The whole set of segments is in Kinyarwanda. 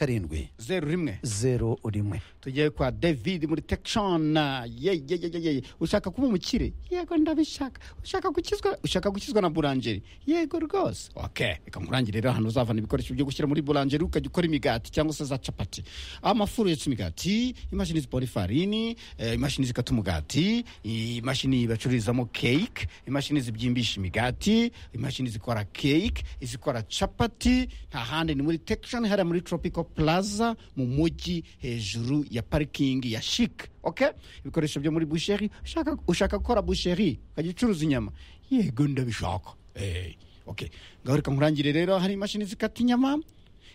karindwi zeru rimwe zeru rimwe tugiye kwa david muri tekishona yeyeyeyeye ushaka kuba umukire yego ndabishaka ushaka gukizwa ushaka gukizwa na burangeri yego rwose ok reka nkurangire rero ahantu uzavana ibikoresho byo gushyira muri burangeri ukajya ukora imigati cyangwa se za capati amafuru yotsa imigati imashini zipora ifarini eh, imashini zikata umugati imashini bacururizamo cake imashini zibyimbisha imigati imashini zikora cake izikora capati nta handi ni muri tekishoni hariya muri tropical plaza mu mujyi hejuru ya parikingi ya shike okay? ibikoresho byo muri busheri ushaka, ushaka gukora busheri ukajya ucuruza inyama yego ndabishaka hey. okay. ngaho reka nkurangire rero hari imashini zikata inyama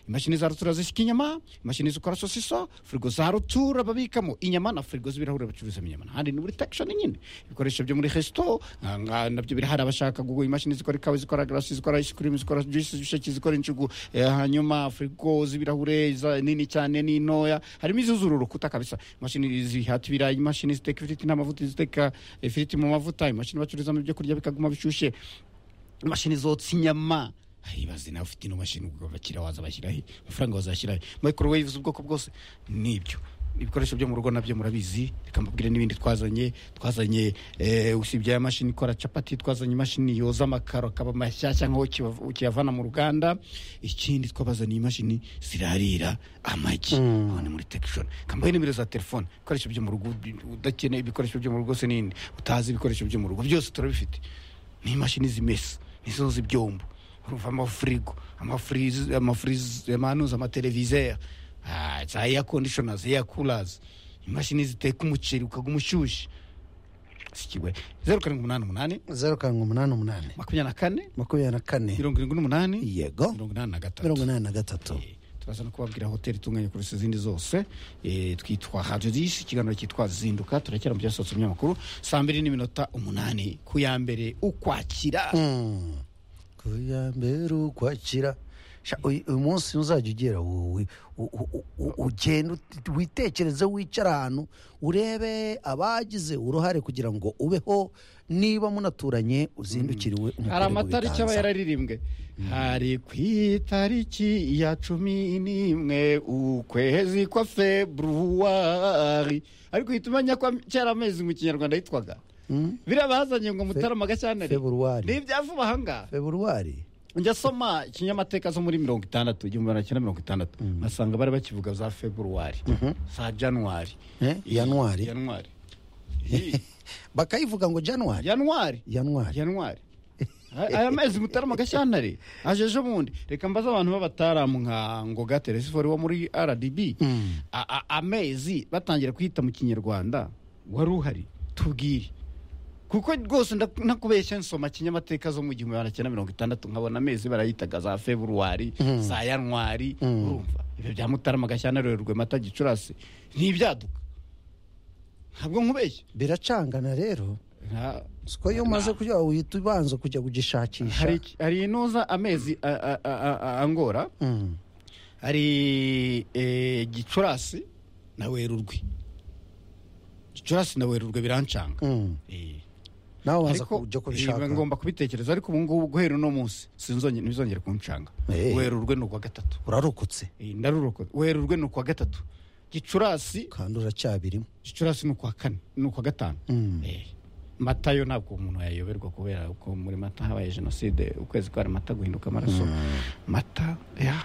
imashini za rutura zishyika inyama imashini zikora sosiso firigo za rutura babikamo inyama na firigo z'ibirahure bacuruzamo inyama ahandi ni muri tekishoni nyine ibikoresho byo muri resito ah, nga- nabyo birahari abashaka kugura imashini zikora ikawa zikora garasi zikora isikirimu zikora juisi z'ibisheke zikora injugu eh, hanyuma firigo z'ibirahure za- nini cyane n'intoya harimo izuzura urukuta kabisa imashini zihata ibirayi imashini ziteka ifiriti n'amavuta ziteka ifiriti mu mavuta imashini bacururizamo ibyo kurya bikaguma bishyushye imashini zotsa inyama ibaze nawe ufite ino mashini ubwo bakira waza bashyirahe amafaranga wazashyirahe microwave z'ubwoko bwose nibyo ibikoresho byo mu rugo nabyo murabizi reka mbabwire n'ibindi twazanye twazanye eh, usibye aya mashini ikora capati twazanye imashini yoza amakaro akaba mashyashya nk'aho ukiva- ukiyavana mu ruganda ikindi twabazaniye imashini zirarira amagi mm. ni muri tekishoni kambaye nimero za telefone ibikoresho byo mu rugo udakeneye ibikoresho byo mu rugo se n'indi utazi ibikoresho byo mu rugo byose turabifite n'imashini zimesa nizo z'ibyombo urumva amafirigo amafriz- amafriz- amanuza amateleviseri ah, za air conditioners air coolers imashini ziteka umuceri ukaguma ushyushye sikiwe zeru karindwi umunani umunani zeru karindwi umunani umunani makumyabiri na kane makumyabiri na kane mirongo irindwi n'umunani yego mirongo inani na gatatu mirongo inani na gatatu Eh, turaza no kubabwira hoteli itunganye kurusha izindi zose Eh, twitwa radiyo disi ikiganiro cyitwa zinduka turekera mu byasohotse mu binyamakuru saa mbiri n'iminota umunani ku ya mbere ukwakira Mm. ku ya mbere ukwakira Sha, uyu uyu munsi uzajya ugera wowe u- u- u- ugenda ut- witekereze wicara ahantu urebe abagize uruhare kugira ngo ubeho niba munaturanye uzindukiriwe hari umukore mu amatariki aba biganza. yararirimbwe hari ku itariki ya cumi n'imwe ukwezi kwa februwari ariko uhita umenya ko kera amezi mu kinyarwanda yitwaga biriya bazanye ngo mutarama gashyantare Februwari. ni ibyavuba ahangaha februwari njya soma ikinyamateka zo muri mirongo itandatu igihumbi magana cyenda mirongo itandatu basanga bari bakivuga za februwari za januwari Eh, Januari. januwari Ih, bakayivuga ngo januwari januwari januwari januwari Aya- aya mezi mutarama gashyantare aje ejo bundi reka mbaze abantu b'abataramu nka ngoga teresifori wo muri rdb A- a- amezi batangira kuyita mu kinyarwanda wari uhari tubwire kuko rwose nda- nakubeshya nsoma kinyamateka zo mu gihumbi magana cyenda mirongo itandatu nkabona amezi barayitaga za februwari za yanwari urumva ibyo bya mutarama gashyantare werurwe mata gicurasi ni ibyaduka ntabwo nkubeshya biracangana rero Nta- siko iyo umaze kugira uhita ubanza kujya kugishakisha hari hari inoza amezi a- a- a- a- angora Mm. hari eh, gicurasi na werurwe gicurasi na werurwe birancanga Mm. Eh, nawe ubanza ariko kujya eh, kubishaka ngomba kubitekereza ariko ubu ngubu guhera uno munsi sinzonye- ntibizongere kuncanga Eh. werurwe ni ukwa gatatu urarokotse Eh, ndaruroko werurwe ni ukwa gatatu gicurasi kandi uracyabirimo gicurasi ni ukwa kane ni ukwa gatanu Eh, mata yo ntabwo umuntu yayoberwa kubera uko muri mata habaye jenoside ukwezi kwari mata guhinduka amaraso mata ya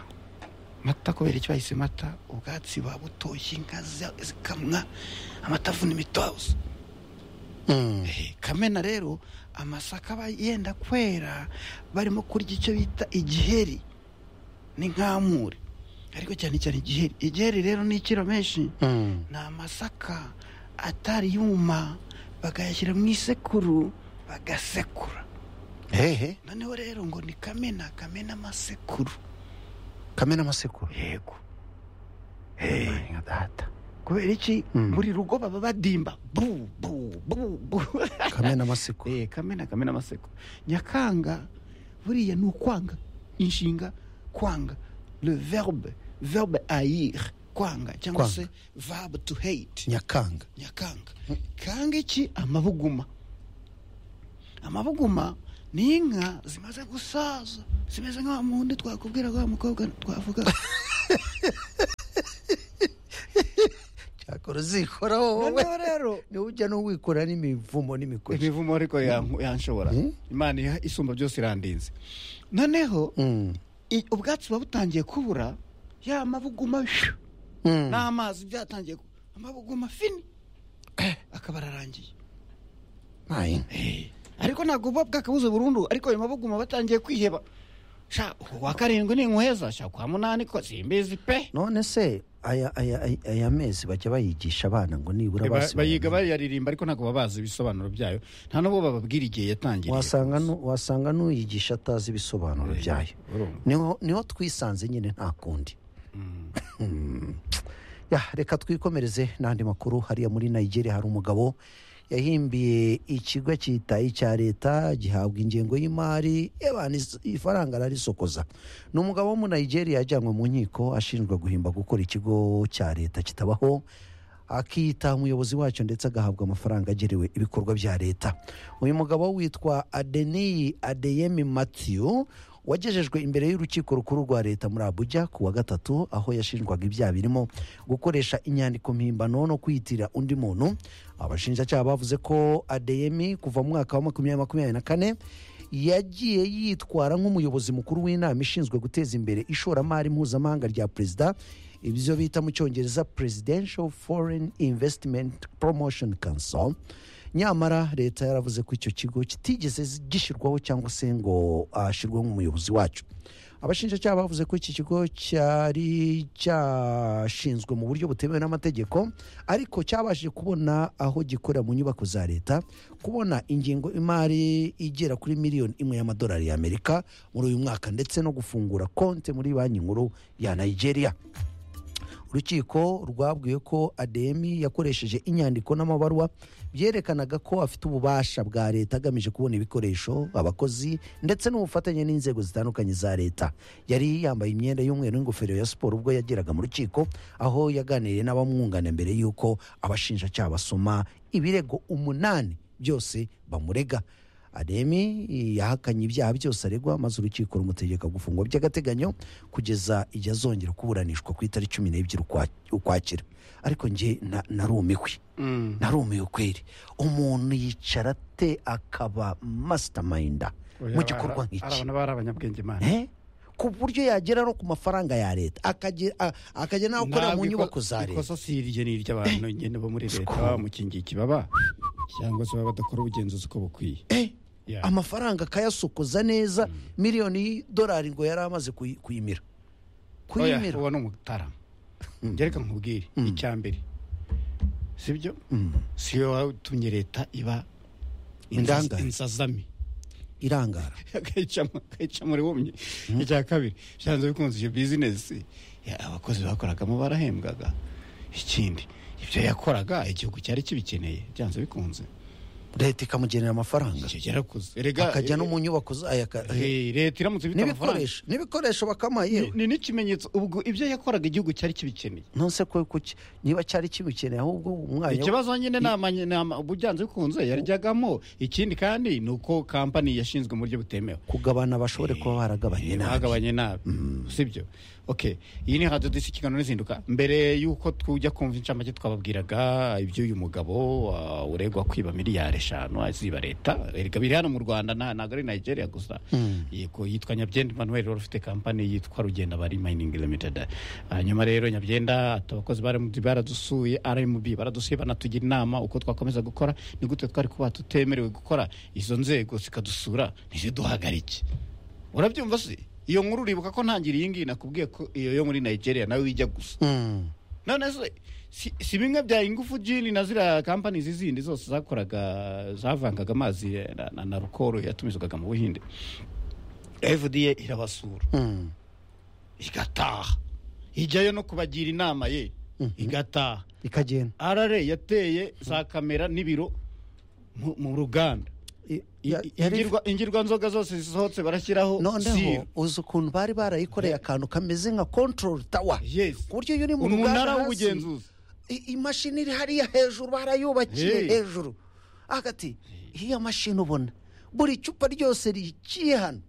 mata kubera icyo bahise mata ubwatsi babutoshye inka zi- zikamwa amata avuna imitwazo Mm. Eh, kamena rero amasaka aba yenda kwera barimo kurya icyo bita igiheri n'inkamure ariko cyane cyane igiheri igiheri rero ni ikiro menshi Mm. ni amasaka atari yuma bagayashyira mu isekuru bagasekura hehe noneho rero ngo ni kamena kamena amasekuru kamena amasekuru yego nka data kubera iki buri rugo baba badimba bu bu bu bu kamena amasekuru Eh, kamena kamena amasekuru nyakanga buriya ni ukwanga inshinga kwanga le verbe verbe ayir kwanga Kwanga. cyangwa se verbe to hate nyakanga nyakanga kanga iki amabuguma amabuguma ni inka zimaze gusaza zimeze nka wa mundi twakubwira ko wa mukobwa twavuga urazikoraho wowe noneho rero niwe ujya n'uwikora n'imivumo n'imikoki imivumo ariko yan- yanshobora Mm. imana iha- isumba byose irandinze noneho Mm, i- ubwatsi buba butangiye kubura ya mabuguma shoo, mm. n'amazi byatangiye ku- amabuguma fini akaba ararangiye Ayi. Eh, ariko ntabwo buba bwakabuze burundu ariko ayo mabuguma batangiye kwiheba sha uwo wa karindwi ni inkweza sha kwa munani ko simbizi pe none se aya aya aya- aya mezi bajya bayigisha abana ngo nibura Ba- basi bayiga bayaririmba ariko ntabwo baba bazi ibisobanuro byayo nta n'ubwo bababwira igihe yatangiriye wasanga nu- wasanga n'uyigisha atazi ibisobanuro Eh, byayo urumva. niho niho twisanze nyine nta kundi Ya, reka twikomereze n'andi makuru hariya muri nigeria hari umugabo yahimbiye ikigo cyitaye cya leta gihabwa ingengo y'imari ebana is- ifaranga ararisokoza ni umugabo wo mu nigeria yajyanywe mu nkiko ashinjwa guhimba gukora ikigo cya leta kitabaho akiyita umuyobozi wacyo ndetse agahabwa amafaranga agerewe ibikorwa bya leta uyu mugabo witwa adeniyi adeyemi matthew wagejejwe imbere y'urukiko rukuru rwa leta muri abuja ku wa gatatu aho yashinjwaga ibyaha birimo gukoresha inyandiko mpimbano no kwiyitirira undi muntu abashinjacyaha bavuze ko adeyemi kuva mu mwaka wa makumyabiri makumyabiri na kane yagiye yitwara nk'umuyobozi mukuru w'inama ishinzwe guteza imbere ishoramari mpuzamahanga rya perezida ibyo bita mu cyongereza presidential foreign investment promotion council nyamara leta yaravuze ko icyo kigo kitigeze gishyirwaho cyangwa se ngo ashyirwe nk'umuyobozi wacyo abashinjacyaha bavuze ko iki kigo cyari cyashinzwe mu buryo butemewe n'amategeko ariko cyabashije kubona aho gikorera mu nyubako za leta kubona ingengo imari igera kuri miliyoni imwe y'amadolari y'amerika muri uyu mwaka ndetse no gufungura konte muri banki nkuru ya nigeria urukiko rwabwiye ko ademi yakoresheje inyandiko n'amabaruwa byerekanaga ko afite ububasha bwa leta agamije kubona ibikoresho abakozi ndetse n'ubufatanye n'inzego zitandukanye za leta yari yambaye imyenda y'umweru n'ingofero ya siporo ubwo yageraga mu rukiko aho yaganiriye n'abamwunganira mbere y'uko abashinjacyaha basoma ibirego umunani byose bamurega ademi yahakanye ibyaha byose aregwa maze urukiko rumutegeka gufungwa by'agateganyo kugeza igihe azongera kuburanishwa ku itariki cumi n'ebyiri ukwa- ukwakira ariko njye na- narumiwe Mm. narumiwe kweri umuntu yicara ate akaba masitamayinda mu gikorwa Ari- ari nk'iki abantu bari abanyabwenge imana Eh? ku buryo yagera no ku mafaranga ya leta akagera a- akagera nawe akorera mu Ntabwo iko- nyubako za leta ikosa si irye ni iry'abantu nyine bo muri leta Siko. baba bamukingiye ikibaba cyangwa se baba badakora ubugenzuzi uko bukwiye Yeah. amafaranga akayasokoza neza miliyoni y'idolari ngo yari amaze kuyi- kuyimira Oya, kuyimira uwo ni umutara reka nkubwire icya mbere sibyo si yo watumye leta iba Indangare. insazami irangara akayicamo akayicamo wumye icya kabiri byanze bikunze iyo bizinesi ya, abakozi bakoragamo barahembwaga ikindi ibyo yakoraga igihugu cyari kibikeneye byanze bikunze leta ikamugenera amafaranga icyo cyarakuze Erega- akajya no mu nyubako zayo aka- Eh, leta iramutse ibita amafaranga n'ibikoresho n'ibikoresho bakamuha yewe ni n'ikimenyetso ubwo ibyo yakoraga igihugu cyari kibikeneye nonse ko kuki niba cyari kibikeneye ahubwo umwanya wo- ikibazo nyine ni amanye- ni ama- ubujyanze bikunze yarjyagamo ikindi kandi ni uko kampani yashinzwe mu buryo butemewe kugabana bashobore kuba baragabanye Eh, nabi bagabanye nabi sibyo ok iyi ni radiyo disi ikiganiro n'izinduka mbere y'uko tujya kumva incamake twababwiraga iby'uyu mugabo ah, uregwa kwiba miliyari eshanu aziba leta erega biri hano mu rwanda nta- ntabwo ari nigeria gusa yego yitwa nyabyenda emmanuel wari ufite kampani yitwa rugenda bari mining limited hanyuma rero nyabyenda ati abakozi bari- baradusuye rmb baradusuye banatugira inama uko twakomeza gukora ni gute twari kuba tutemerewe gukora izo nzego zikadusura ntiziduhagarike urabyumva se iyo nkuru uribuka ko ntangiriye iyi ngiyi nakubwiye ko iyo yo muri nigeria nawe ijya gusa Mm. none se si, si bimwe bya ingufu jini na ziriya kampani zindi zose zakoraga zavangaga amazi eh, na, na, na rukoro yatumizwaga mu buhinde fda irabasura Mm. igataha ijyayo no kubagira inama ye igataha ikagenda rra yateye za kamera n'ibiro mu, mu ruganda I- I- ya- i- yari- ingirwa- ingirwanzoga zose zisohotse barashyiraho noneho siro uzi ukuntu bari barayikoreye akantu kameze nka control tower yes ku buryo iyo uri mu umunara ruganda hasi w'ubugenzuzi i- imashini iri hariya hejuru barayubakiye Hey. hejuru hagati iyo mashini ubona buri cupa ryose rigiye hano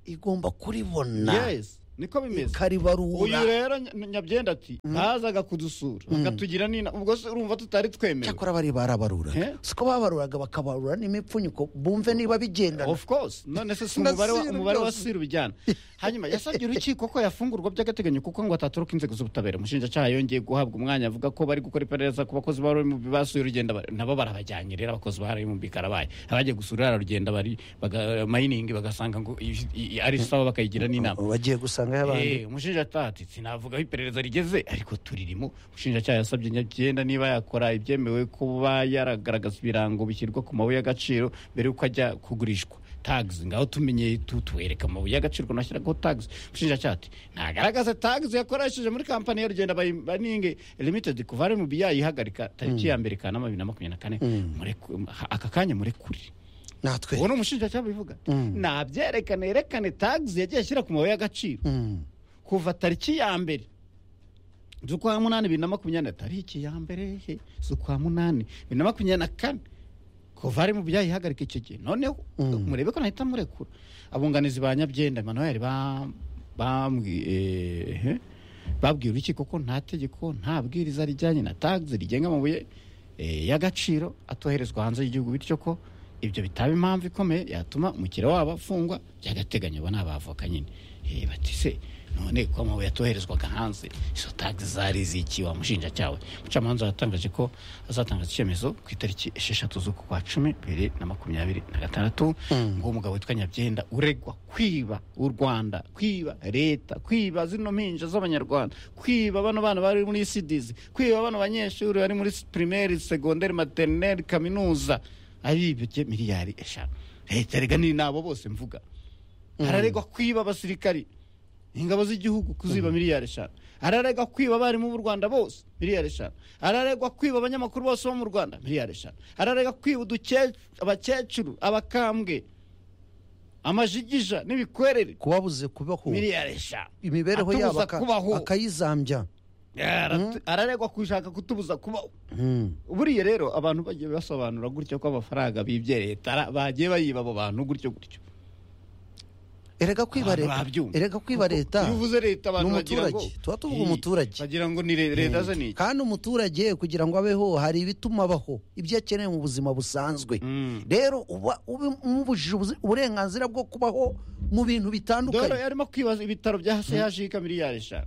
igomba kuribona yes niko bimeze uyu karibarura rero Nya- nyabyenda ati bazaga kudusura bakatugira nina ubwo se urumva tutari twemewe cyakora bari barabaruraga Eh? siko babaruraga bakabarura n'imipfunyiko bumve niba bigendana of course none se si Na umubare wa- Sir umubare wa byose. siri bijyana hanyuma yasabye urukiko ko yafungurwa by'agateganyo kuko ngo atatoroka inzego z'ubutabera umushinjacyaha yongeye guhabwa umwanya avuga ko bari gukora iperereza ku bakozi bari mu basuye urugendo bari- nabo barabajyanye rero abakozi bari mu bikarabaye abagiye gusura iriya rugendo bari baga- mayiningi bagasanga ngo iyi- iyi- ari sawa bakayigira n'inama bagiye gusanga y'abandi Eh, umushinjacyaha ati sinavuga aho iperereza rigeze ariko turirimo umushinjacyaha yasabye nyabyenda niba yakora ibyemewe kuba yaragaragaza ibirango bishyirwa ku mabuye y'agaciro mbere y'uko ajya kugurishwa tags ngaho tumenye tu- tuwereka amabuye y'agaciro ukuntu ashyiragaho tags umushinjacyaha ati ntagaragaze tags yakoresheje muri kampani y'urugenda Bayi- baninge limited kuva ari mu biya yihagarika tariki ya mbere kanama bibiri na makumyabiri na kane Mureku- aka kanya murekure natwe uwo ni umushinjacyaha bivuga nabyerekane yerekane tags yagiye ashyira ku mabuye y'agaciro Mm. kuva tariki ya mbere z'ukwa munani bibiri na makumyabiri na tariki ya mbere he z'ukwa munani bibiri na makumyabiri na kane kuva ari mu byayihagarika icyo gihe noneho murebe ko nahita murekura abunganizi ba nyabyenda manuel ba- bambwi- eh, he? babwiye urukiko ko nta tegeko nta bwiriza rijyanye na tags rigenga amabuye eh, y'agaciro atoherezwa hanze y'igihugu bityo ko ibyo bitaba impamvu ikomeye yatuma umukiriya wabo afungwa by'agateganyo aba ni abavoka nyine Eh, bati se none ko amabuye atoherezwaga hanze izo tags zari ziki wa mushinjacyaha we umucamanza yatangaje ko azatangaza icyemezo ku itariki esheshatu z'uku kwa cumi bibiri na makumyabiri na gatandatu ngo umugabo witwa nyabyenda uregwa kwiba u rwanda kwiba leta kwiba zino mpinja z'abanyarwanda kwiba bano bana bari muri sidizi kwiba bano banyeshuri bari muri pirimeri segonderi materineri kaminuza aribye miliyari eshanu leta rega ni nabo bose mvuga araregwa kwiba abasirikari ingabo z'igihugu kuziba miliyari eshanu araregwa kwiba abarimu b'u rwanda bose miliyari eshanu araregwa kwiba abanyamakuru bose bo mu rwanda miliyari eshanu araregwa kwiba uduke- abakecuru abakambwe amajigija n'ibikwerere kubabuze kubaho miliyari eshanu imibereho Atubuza yabo aka- kubaho. akayizambya Aratu- araregwa gushaka kutubuza kubaho Mm. buriya rero abantu bagiye basobanura gutyo ko amafaranga bibye leta ara- bagiye bayiba abo bantu gutyo gutyo erega kwiba Abantu leta babyumva. erega kwiba leta iyo uvuze leta abantu bagira ngo n'umuturage tuba tuvuga umuturage bagira ngo ni le- leta ze ni iki kandi umuturage kugira ngo abeho hari ibituma abaho ibyo akeneye mu buzima busanzwe rero uba umubujije uburenganzira bwo kubaho mu bintu dore bitandukanye yarimo kwibaza ibitaro bya CHUK miliyari eshanu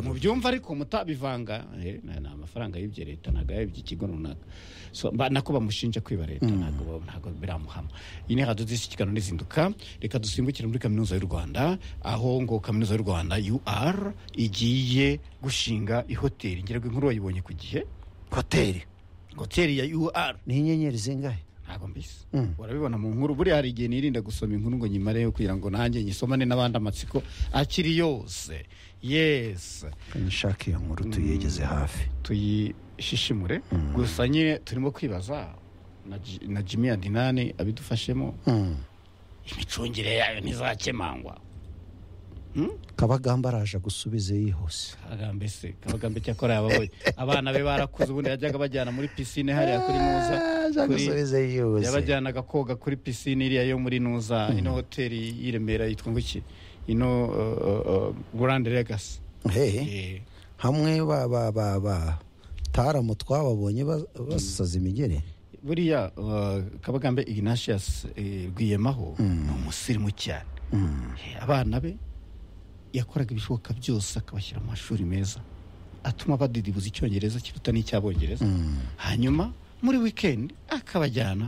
mu byumva ariko mutabivanga eh, na- ni amafaranga y'ibyo leta ntabwo yayibye ikigo runaka So, mba- nako bamushinja kwiba leta ntabwo ba- ntabwo biramuhama iyi ni radiyo dushyikirana n'izinduka reka dusimbukire muri kaminuza y'u rwanda aho ngo kaminuza y'u rwanda ur igiye gushinga ihoteli ngira ngo inkuru wayibonye ku gihe hoteli hoteli ya ur ni inyenyeri zingahe ntabwo mbese Mm. urabibona mu nkuru buriya hari igihe nirinda gusoma inkuru ngo nyimareyo kugira ngo nanjye nyisomane n'abandi amatsiko akiri yose yesi nshaka iyo nkuru tuyegeze hafi tuyishishimure gusa nyine turimo kwibaza na Ji- na jimmy adinani abidufashemo imicungire yayo ntizakemangwa kabagamba araje agusubize yihuse kabagambe se kabagambe cyakora yababoye abana be barakuze ubundi yajyaga bajyana muri pisine hariya kuri muza kuri- agusubize yihuse yabajyanaga koga kuri pisine iriya yo muri nuza ino hoteli y'iremera yitwa ngo iki ino burande regasi Hehe. hamwe ba ba ba ba taramu twababonye ba- basaza imigeri buriya eh, kabagambe ignatius eh, rwiyemaho ni umusirimu cyane Eh, abana be yakoraga ibishoboka byose akabashyira mu mashuri meza atuma badidibuza icyongereza kiruta n'icyabongereza hanyuma muri wikendi akabajyana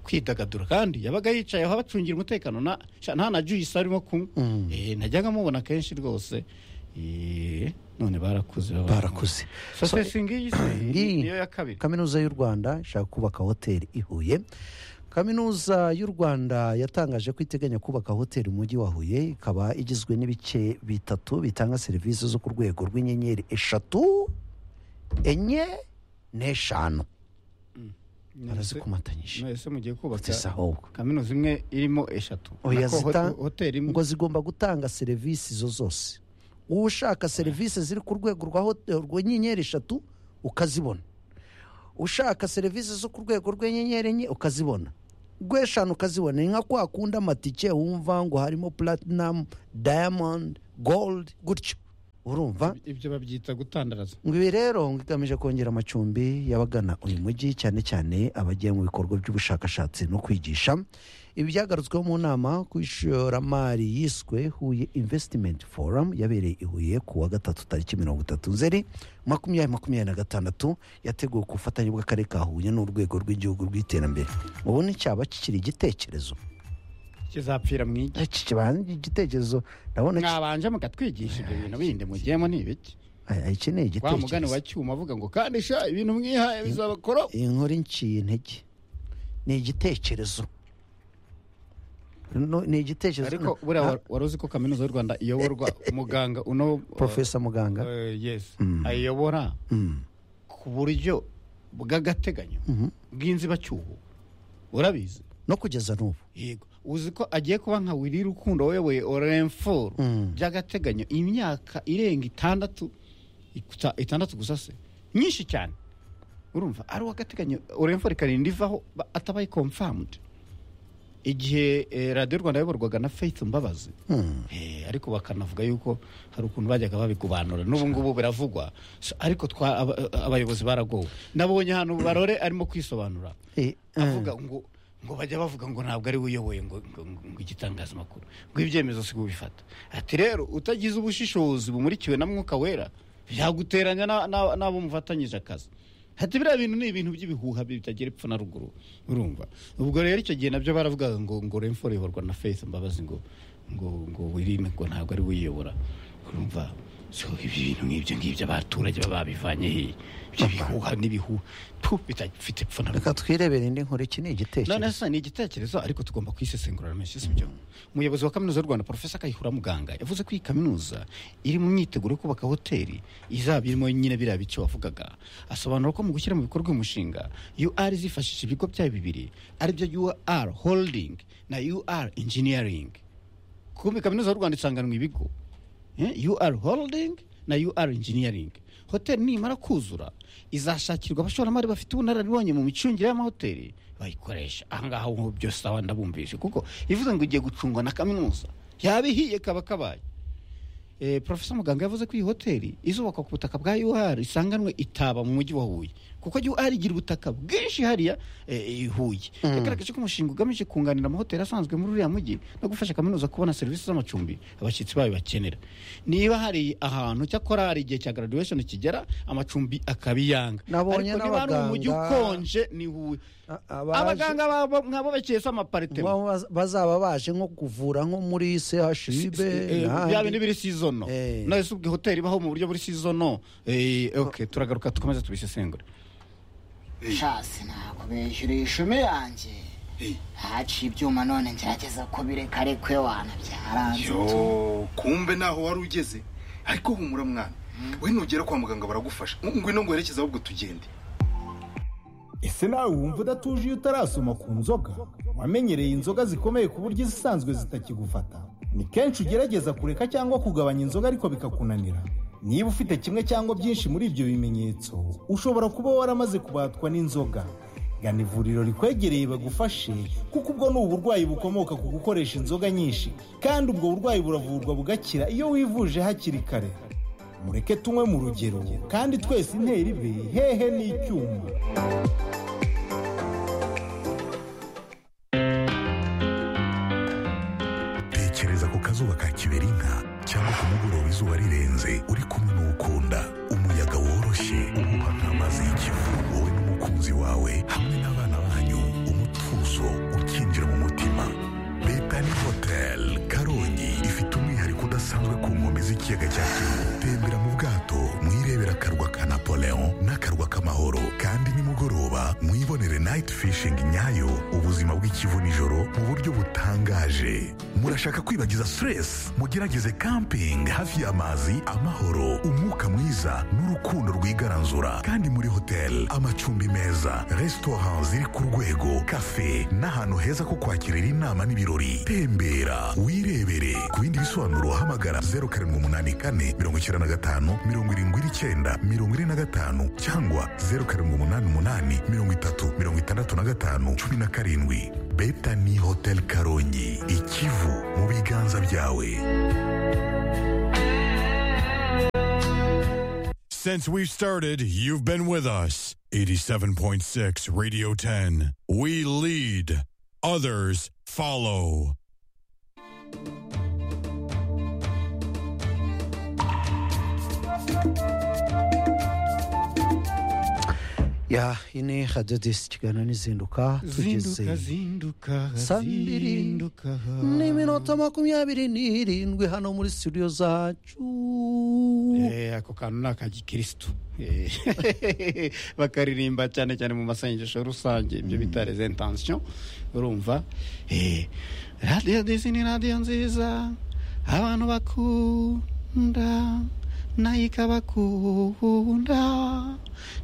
kwidagadura kandi yabaga yicaye aho abacungira umutekano na sha- nta na juyisi arimo kumwe Eh, najyaga mubona kenshi rwose Eh, none barakuze baba- barakuze So, se si ngiyi se, Ngiyi. niyo ya kabiri kaminuza y'u rwanda ishaka kubaka hoteli i huye kaminuza y'u rwanda yatangaje ko iteganya kubaka hoteli mu mujyi wa huye ikaba igizwe n'ibice bitatu bitanga serivisi zo ku rwego rw'inyenyeri eshatu enye n'eshanu barazikomatanyije mwese mugiye kubaka Ese ahubwo kaminuza imwe irimo eshatu Oya, Nako ho- zita- hoteli imwe ngo zigomba gutanga serivisi izo zose ushaka serivisi ziri ku rwego rwa hote- rw'inyenyeri eshatu ukazibona ushaka serivisi zo ku rwego rw'inyenyeri enye ukazibona gweshanu ukazibona ni nka kwa kundi amatike wumva ngo harimo platinum diamond gold gutyo urumva ibyo babyita gutandaraza ngo ibi rero ngo igamije kongera amacumbi y'abagana uyu mujyi cyane cyane abagiye mu bikorwa by'ubushakashatsi no kwigisha ibi byagarutsweho mu nama ku ishoramari yiswe huye invesitimenti foramu yabereye i huye ku wa gatatu tariki mirongo itatu nzeri makumyabiri makumyabiri na gatandatu yateguwe ku bufatanye bw'akarere ka huye n'urwego rw'igihugu rw'iterambere mubona icyaba kikiri igitekerezo kizapfira mu igi Iki kiba ari igitekerezo ndabona ki- mwabanje mukatwigisha ibyo bintu bindi mugiyemo ni ibiki aya, ikeneye wa mugani igitekerezo wa cyuma avuga ngo kandisha ibintu mwihaye bizabakora iyi nkuru inciye intege ni igitekerezo No- ni igitekerezo ariko buriya wa- wari uzi ko kaminuza y'u rwanda iyoborwa muganga uno porofesa muganga Eh, yes ayiyobora Mm. ku buryo bw'agateganyo bw'inzibacyuho urabizi no kugeza n'ubu yego uzi ko agiye kuba nka wiri rukundo wayoboye orenforo by'agateganyo imyaka irenga itandatu ikuta- itandatu gusa se myinshi cyane urumva ari uw'agateganyo orenforo ikarinda ivaho ba- atabaye komfamude igihe eh, radiyo rwanda yayoborwaga na faith mbabazi Mm. Eh, ariko bakanavuga yuko hari ukuntu bajyaga babikubanura n'ubu ngubu biravugwa So, ariko twa aba- abayobozi baragowe nabonye hano barore arimo kwisobanura Eh, avuga ngo ngo bajya bavuga ngo ntabwo ari we uyoboye ngo, ngo, ngo, ngo igitangazamakuru ngo ibyemezo si bifata ati rero utagize ubushishozi bumurikiwe na mwuka wera byaguteranya na- na- n'abo mufatanyije akazi ati biriya bintu ni ibintu by'ibihuha bitagira epfo na ruguru urumva ubwo rero icyo gihe nabyo baravugaga ngo ngo remfo iyoborwa na faith mbabazi ngo ngo ngo wirime ngo ntabwo ari we uyiyobora urumva so ibyo bintu nk'ibyo ngibyo abaturage baba babivanye hehe ibyo bihuha n'ibihuha tu bitafite epfo na ruguru reka twirebere indi nkuru iki ni none igitekerezo se ni igitekerezo ariko tugomba kuyisesengurira menshi si byo umuyobozi wa kaminuza y'u rwanda porofesa kayihura muganga yavuze ko iyi kaminuza iri mu myiteguro yo kubaka hoteli izaba irimo nyine biriya bice wavugaga asobanura ko mu gushyira mu bikorwa uyu mushinga ur zifashisha ibigo byayo bibiri aribyo ur holding na ur engineering kumbi kaminuza y'u rwanda isanganwa ibigo Eh, ur holding na ur engineering hoteli nimara kuzura izashakirwa abashoramari bafite ubunararibonye mu micungire y'amahoteli bayikoresha ahangaha ubu byose aba ndabumvise kuko ivuze ngo igiye gucungwa na kaminuza yaba ihiye kaba kabaye Eh, Profesa muganga yavuze ko iyi hoteli izubakwa ku butaka bwa UR isanganwe itaba mu mujyi wa Huye kuko UR igira ubutaka bwinshi hariya eh, i Huye yagaragaje ko umushinga ugamije kunganira amahoteli asanzwe muri uriya mujyi no gufasha kaminuza kubona serivisi z'amacumbi abashyitsi bayo bakenera niba hari ahantu cyakora hari igihe cya graduation kigera amacumbi akabiyanga Nabonye ariko niba hari umujyi n'abaganga. ukonje ni Huye A- abaje- abaganga babo mwabo bakiyesa amaparitema Ba- baz- bazaba baje nko kuvura nko muri chib Eh, bya bintu biri sizono Eh. nawe si ubwo hoteli ibaho mu buryo buri sizono Eh, ok turagaruka tukomeze tubisesengure shasi nakubeshyura ishumi yanjye haciye ibyuma none ngerageza kubireka ariko iyo wana byaranze yo kumbe naho wari ugeze ariko humura mwana we nugera kwa muganga baragufasha ngwino ngwerekeze ahubwo tugende ese nawe wumva udatuje iyo utarasoma ku nzoga wamenyereye inzoga zikomeye ku buryo izisanzwe zitakigufata ni kenshi ugerageza kureka cyangwa kugabanya inzoga ariko bikakunanira niba ufite kimwe cyangwa byinshi muri ibyo bimenyetso ushobora kuba waramaze kubatwa n'inzoga gana ivuriro rikwegereye bagufashe kuko ubwo ni uburwayi bukomoka ku gukoresha inzoga nyinshi kandi ubwo burwayi buravurwa bugakira iyo wivuje hakiri kare mureke tunywe mu rugero kandi twese intera ibe hehe n'icyuma tekereza ku kazuba ka kiberinka cyangwa ku mugoroba izuba rirenze uri kumwe n'ukunda umuyaga woroshye uhuha nk'amazi y'ikivu wowe n'umukunzi wawe hamwe n'abana banyu umutuzo ukinjira mu mutima Betani Hotel Karongi ifite umwihariko udasanzwe ku nkombe z'ikiyaga cya Kivu. Tembera mu bwato mwirebera akarwa ka Napoleon n'akarwa k'amahoro kandi nimugoroba mwibonere night fishing nyayo ubuzima bw'ikivu nijoro mu buryo butangaje. Murashaka kwibagiza stress mugerageze camping hafi y'amazi amahoro umwuka mwiza n'urukundo rwigaranzura kandi muri hotel amacumbi meza restaurant ziri ku rwego cafe n'ahantu heza ko kwakirira inama n'ibirori tembera wirebere ku bindi bisobanuro hamagara 0784 95 79 45 cyangwa 0788 30 65 17 betani hoteli karongi ikivu mu biganza byawe Since we've started, you've been with us. 87.6 Radio 10. We lead, others follow. ya ine hadadesi kiganiro n'izinduka tugeze zinduka zinduka saa mbiri zinduka n'iminota makumyabiri n'irindwi hano muri studio zacu Eh, ako kantu ni akagikirisitu Eh, bakaririmba cyane cyane mu masengesho rusange ibyo bita les intentions urumva Eh, radiyo disi ni radiyo nziza abantu bakunda nayo ikabakunda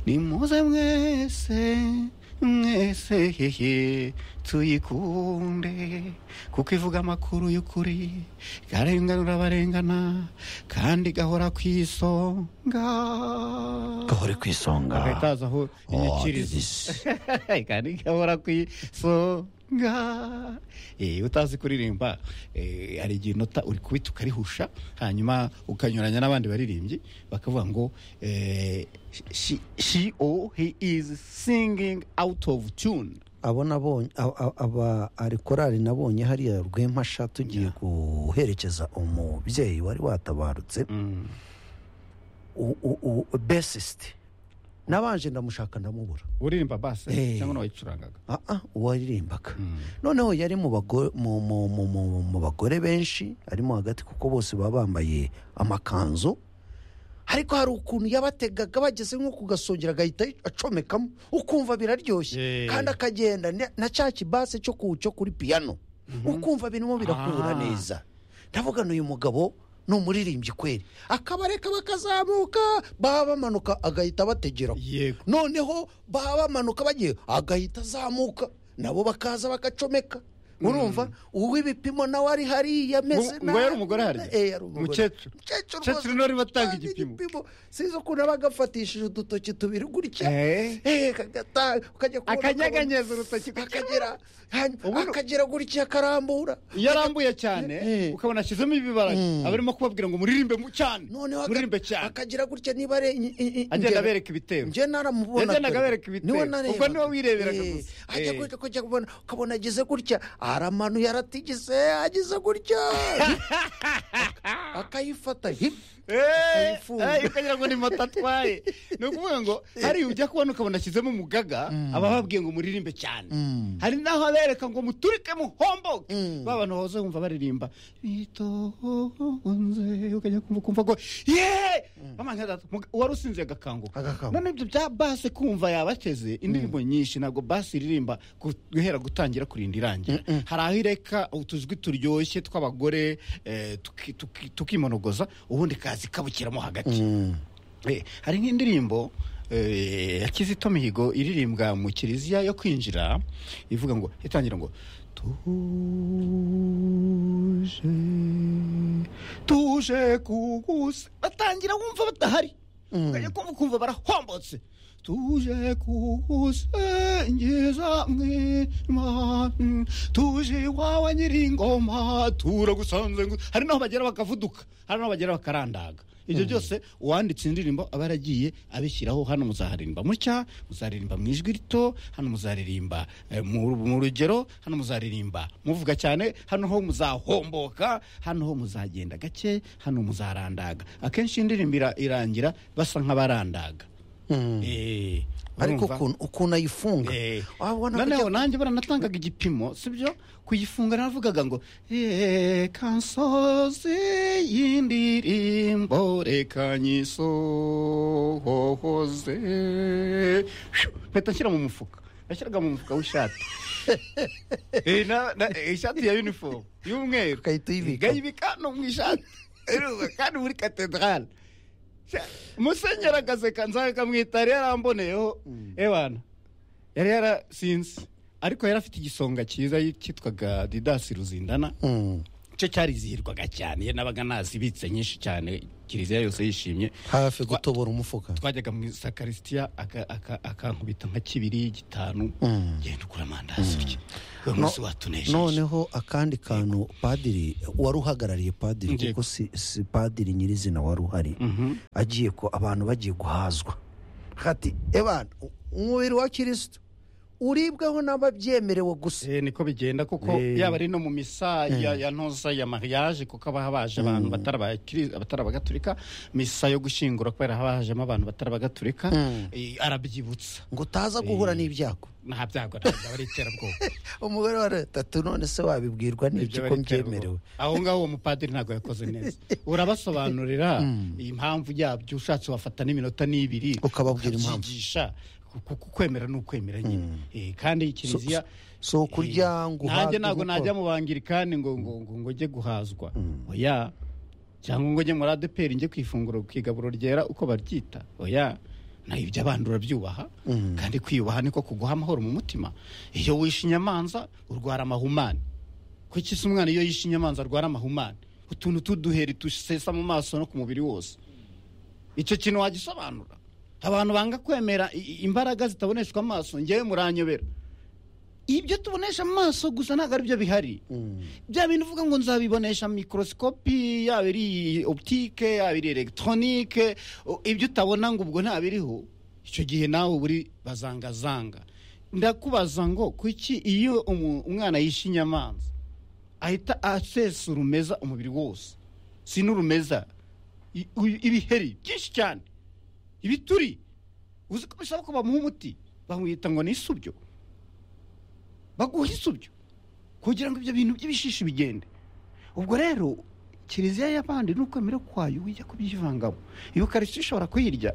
ni muze mwese mwese hehe tuyikunde kuko ivuga amakuru y'ukuri arenganura abarengana kandi igahora ku isonga gahore ku isonga agahitaza aho inyikirizo kandi igahora ku isonga Eh, utazi kuririmba eh, hari igihe inota uri kubita ukarihusha hanyuma ukanyuranya n'abandi baririmbyi bakavuga ngo eh, she, she or he is singing out of tune abo nabonye aba- aba- aba ari korari nabonye hariya rw'empasha tugiye guherekeza umubyeyi wari watabarutse besisite nabanje ndamushaka ndamuburara uririmba basi Eh. cyangwa n'uwayicurangaga aha uwaririmbaga noneho yari mu bago- mu- mu- mu- mu- mu bagore benshi arimo hagati kuko bose baba bambaye amakanzu ariko hari ukuntu yabategaga bageze nko ku gasongero agahita acomekamo ukumva biraryoshye Yeah. kandi akagenda na- na cya kibase cyo ku- cyo kuri piyano ukumva birimo birakura Ah. neza ndavuga n'uyu mugabo ni umuririmbyi kweri akabareka bakazamuka baba bamanuka agahita bategera yego noneho baba bamanuka bagiye agahita azamuka nabo bakaza bagacomeka urumva uw'ibipimo nawe ari hariya ameze Ngo- ngo yari umugore hariya? Eh, yari umugore. Umukecuru? Umukecuru Umukecuru rwose niwe urimo atanga kandi igipimo. sinzi ukuntu aba agafatishije udutoki tubiri gutya Eh. Eh, kagata- ukajya kubona akanyeganyeza ukabona- urutoki ku akagera hanyuma Ubundi- akagera gutya akarambura iyo arambuye cyane Eh. ukabona ashyizemo ibibara aba arimo kubabwira ngo muririmbe mu cyane noneho aka- muririmbe cyane akagira gutya niba ari i- i- i- agenda ingero- abereka ibitero njye naramubona Yagendaga pe. abereka ibitero. Niwe Ubwo narebaga. niwe wireberaga Eh, gusa. ajya Eh. gutya kujya kubona ukabona agize gutya aramanuye aratigise agize gutya akayifata hi. Eh, Akayifunga. eh, ukagira ngo ni moto atwaye ni ukuvuga ngo hari ujya kubona ukabona ashyizemo umugaga aba babwiye ngo muririmbe cyane hari n'aho abereka ngo muturike muhomboke ba bantu bahoze bumva baririmba bitonze ukajya kumva ukumva ngo ye Amanya data, muga- uwari usinze agakanguka Agakanguka. none ibyo bya basi kumva yabateze indirimbo nyinshi ntabwo basi iririmba gu- guhera gutangira kurinda irangira hari aho ireka utujwi turyoshye tw'abagore eh, tuki- tuki- tukimonogoza ubundi kazi kabukiramo hagati Eh, hari nk'indirimbo eh, ya kizito mihigo iririmbwa mu kiliziya yo kwinjira ivuga ngo itangira ngo tuje tuje kugusa batangira wumva batahari ukajya kumva ukumva barahombotse tuje kugusengiza mwima mm, tuje iwawe nyiringoma turagusanze ngu- hari n'aho bagera bakavuduka hari n'aho bagera bakarandaga ibyo byose uwanditse indirimbo aba yaragiye abishyiraho hano muzaharirimba mucya muzaririmba mu ijwi rito hano muzaririmba eh, mu mu rugero hano muzaririmba muvuga cyane hano ho muzahomboka hano ho muzagenda gake hano muzarandaga akenshi indirimbo ira- irangira basa nk'abarandaga Eh, ariko urumva? ukuntu ukuntu ayifunga Eh, wabona noneho kujya- nanjye baranatangaga igipimo sibyo kuyifunga naravugaga ngo reka nsoze y'indirimbo reka nyisohoze Shoo, mpita nshyira mu mufuka nashyiraga mu mufuka w'ishati Eh, na- na- eh, ishati ya uniform y'umweru Ugahita uyibika. nkayibika no mu ishati Urumva, kandi muri katedrale musenyeri agaseka nzakamwita yari yaramboneyeho ebana yari yarasinze ariko yari afite igisonga cyiza cyitwaga didasi ruzindana icyo cyarizihirwaga cyane iyo nabaga nazibitse nyinshi cyane kiliziya yose yishimye hafi Twa- gutobora umufuka twajyaga mu isakarisitiya aka- aka- akankubita nka kibiri gitanu genda ugura amandazi urye uyu munsi watunejeje noneho akandi kantu padiri wari uhagarariye padiri Yego. kuko si, si padiri nyirizina wari uhari agiye ko abantu bagiye guhazwa hati ebana umubiri wa kirisitu uribwaho n'ababyemerewe gusa Eh, niko bigenda kuko Eh. yaba ari no mu misa ya, ya ntoza ya mariage kuko haba habaje abantu batari abakiri- abatari abagatulika misa yo gushyingura kubera haba hajemo abantu batari abagatulika eh, arabyibutsa ngo utaza guhura n'ibyago nta byago ntabwo aba ari iterabwoba umugore wa leta tu none se wabibwirwa n'ibyo Ibyo ko bari iterabwoba. mbyemerewe aho ngaho uwo mupadiri ntabwo yakoze neza urabasobanurira impamvu yabyo ushatse wafata n'iminota n'ibiri Ukababwira impamvu. ukabyigisha. Ku- ku- kwemera ni ukwemera nyine Eh, kandi kiliziya si ukurya ngo nanjye uhabwe ntabwo gukora. najya mu bangirikani ngo ngo ngo ngo njye guhazwa oya cyangwa ngo njye muri adeperi njye ku ifunguro ku igaburo ryera uko baryita oya naho ibyo abandi urabyubaha kandi kwiyubaha niko kuguha amahoro mu mutima iyo wishe inyamanza urwara amahumane kuki se umwana iyo yishe inyamanza arwara amahumane utuntu tuduheri tusesa mu maso no ku mubiri wose icyo kintu wagisobanura abantu banga kwemera i- i- imbaraga zitaboneshwa amaso ngewe muranyobera ibyo tubonesha amaso gusa ntabwo ari byo bihari bya bintu uvuga ngo nzabibonesha mikorosikopi yaba iri optike yaba iri elegitoronike o- ibyo utabona ngo ubwo ntabiriho icyo gihe nawe uba uri bazangazanga ndakubaza ngo kuki iyo umu- umwana yishe inyamanza ahita asesa urumeza umubiri wose si n'urumeza i- u- ibiheri byinshi cyane ibituri uzi ko bisaba ko bamuha umuti bamwita ngo ni isubyo baguha isubyo kugira ngo ibyo bintu by'ibishishi bigende ubwo rero kiliziya y'abandi n'ukwemera kwayo wijya kubyivangamo iyo ukarisiti ishobora kuyirya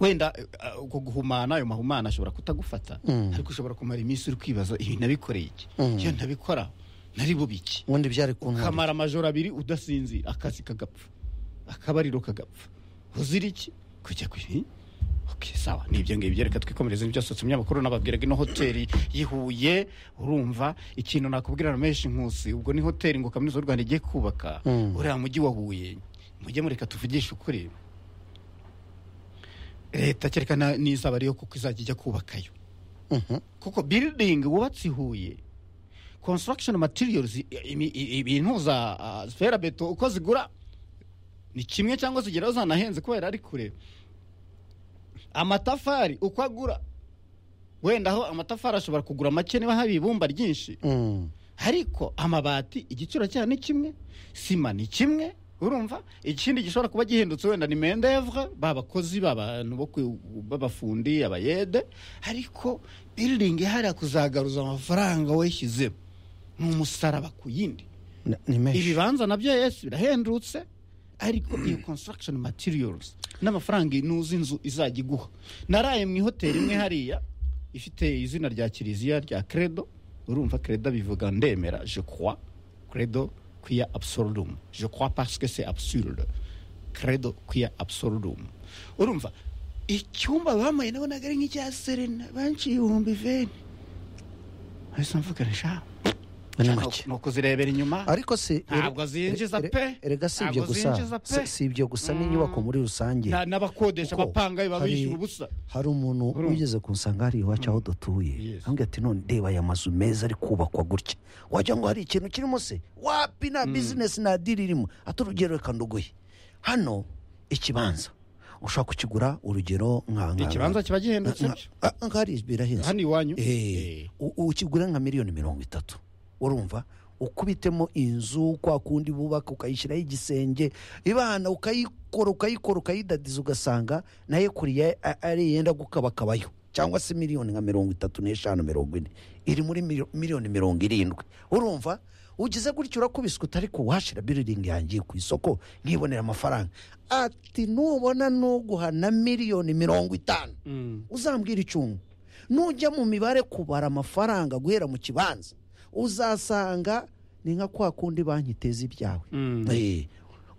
wenda eh, eh, uko guhumana ayo mahumana ashobora kutagufata ariko ushobora kumara iminsi uri kwibaza ibi nabikoreye iki iyo ntabikora nari bubiki ubundi byari kuntwara kamara amajoro abiri udasinzira akazi kagapfa akabariro kagapfa uzira iki kujya ku ibi Okay, sawa ni ibyo ngibyo reka twikomereze byasohotse umunyamakuru nababwiraga ino hoteli yihuye urumva ikintu nakubwira na menshi nkusi ubwo ni hoteli ngo kaminuza y'u rwanda igiye kubaka uriya mujyi wa huye mujye mureka tuvugishe ukuri leta kereka na- n'izaba ariyo kuko izajya ijya kubakayo kuko building wubatse i huye construction materials i- imi- i- ibintu za ah, ferabeto uko zigura ni kimwe cyangwa zigeraho zanahenze kubera ari kure amatafari uko agura wenda aho amatafari ashobora kugura make niba hari ibumba ryinshi ariko amabati igiciro cyayo ni kimwe sima ni kimwe urumva ikindi gishobora kuba gihindutse wenda ni mendevre babakozi babantu bo ku- b'abafundi abayede ariko building ihariya kuzagaruza amafaranga wishyizemo ni umusaraba ku yindi ni menshi ibibanza nabyo yesi birahendutse ariko iyo construction materials n'amafaranga inuzi inzu izajya iguha naraye mu ihoteli imwe hariya ifite izina rya kiliziya rya credo urumva credo bivuga ndemera je crois credo kuya absurdum je crois parce que c'est absurde credo kuya absurdum urumva icyumba bamuye nabonaga ari nk'icya serena banciye ibihumbi veni ahise mvuga nisha ni make ni ukuzirebera inyuma ariko si Ntabwo zinjiza re- pe. erega si ibyo Ntabwo zinjiza gusa si- pe. si ibyo gusa n'inyubako muri rusange Na- n'abakodesha Kuko amapanga biba hari- bishyura ubusa hari umuntu wigeze kunsanga hariya iwacu aho dutuye Yes. ambwira ati none reba aya mazu meza ari kubakwa gutya wagira ngo hari ikintu kirimo se wapi nta bizinesi nta diri irimo ati urugero reka nduguye hano ikibanza ushobora kukigura urugero nka nka- ikibanza kiba gihendutse byo Ah, ah, hari birahenze hano iwanyu Eh, u- ukigura nka miliyoni mirongo itatu urumva ukubitemo inzu kwa kundi bubaka ukayishyiraho igisenge ibana ukayikora ukayikora ukayidadiza ugasanga nayo kuriya a- ari yenda gukabakabayo cyangwa se miliyoni nka mirongo itatu n'eshanu mirongo ine iri muri mili- miliyoni mirongo irindwi urumva ugize gutyo urakubiswe utari ko washira biriringi yangiye ku isoko nkibonera amafaranga ati nubona nuguha na miliyoni mirongo itanu uzambwira icyungu nujya mu mibare kubara amafaranga guhera mu kibanza uzasanga ni nka kwa kundi banki iteza ibyawe Eh,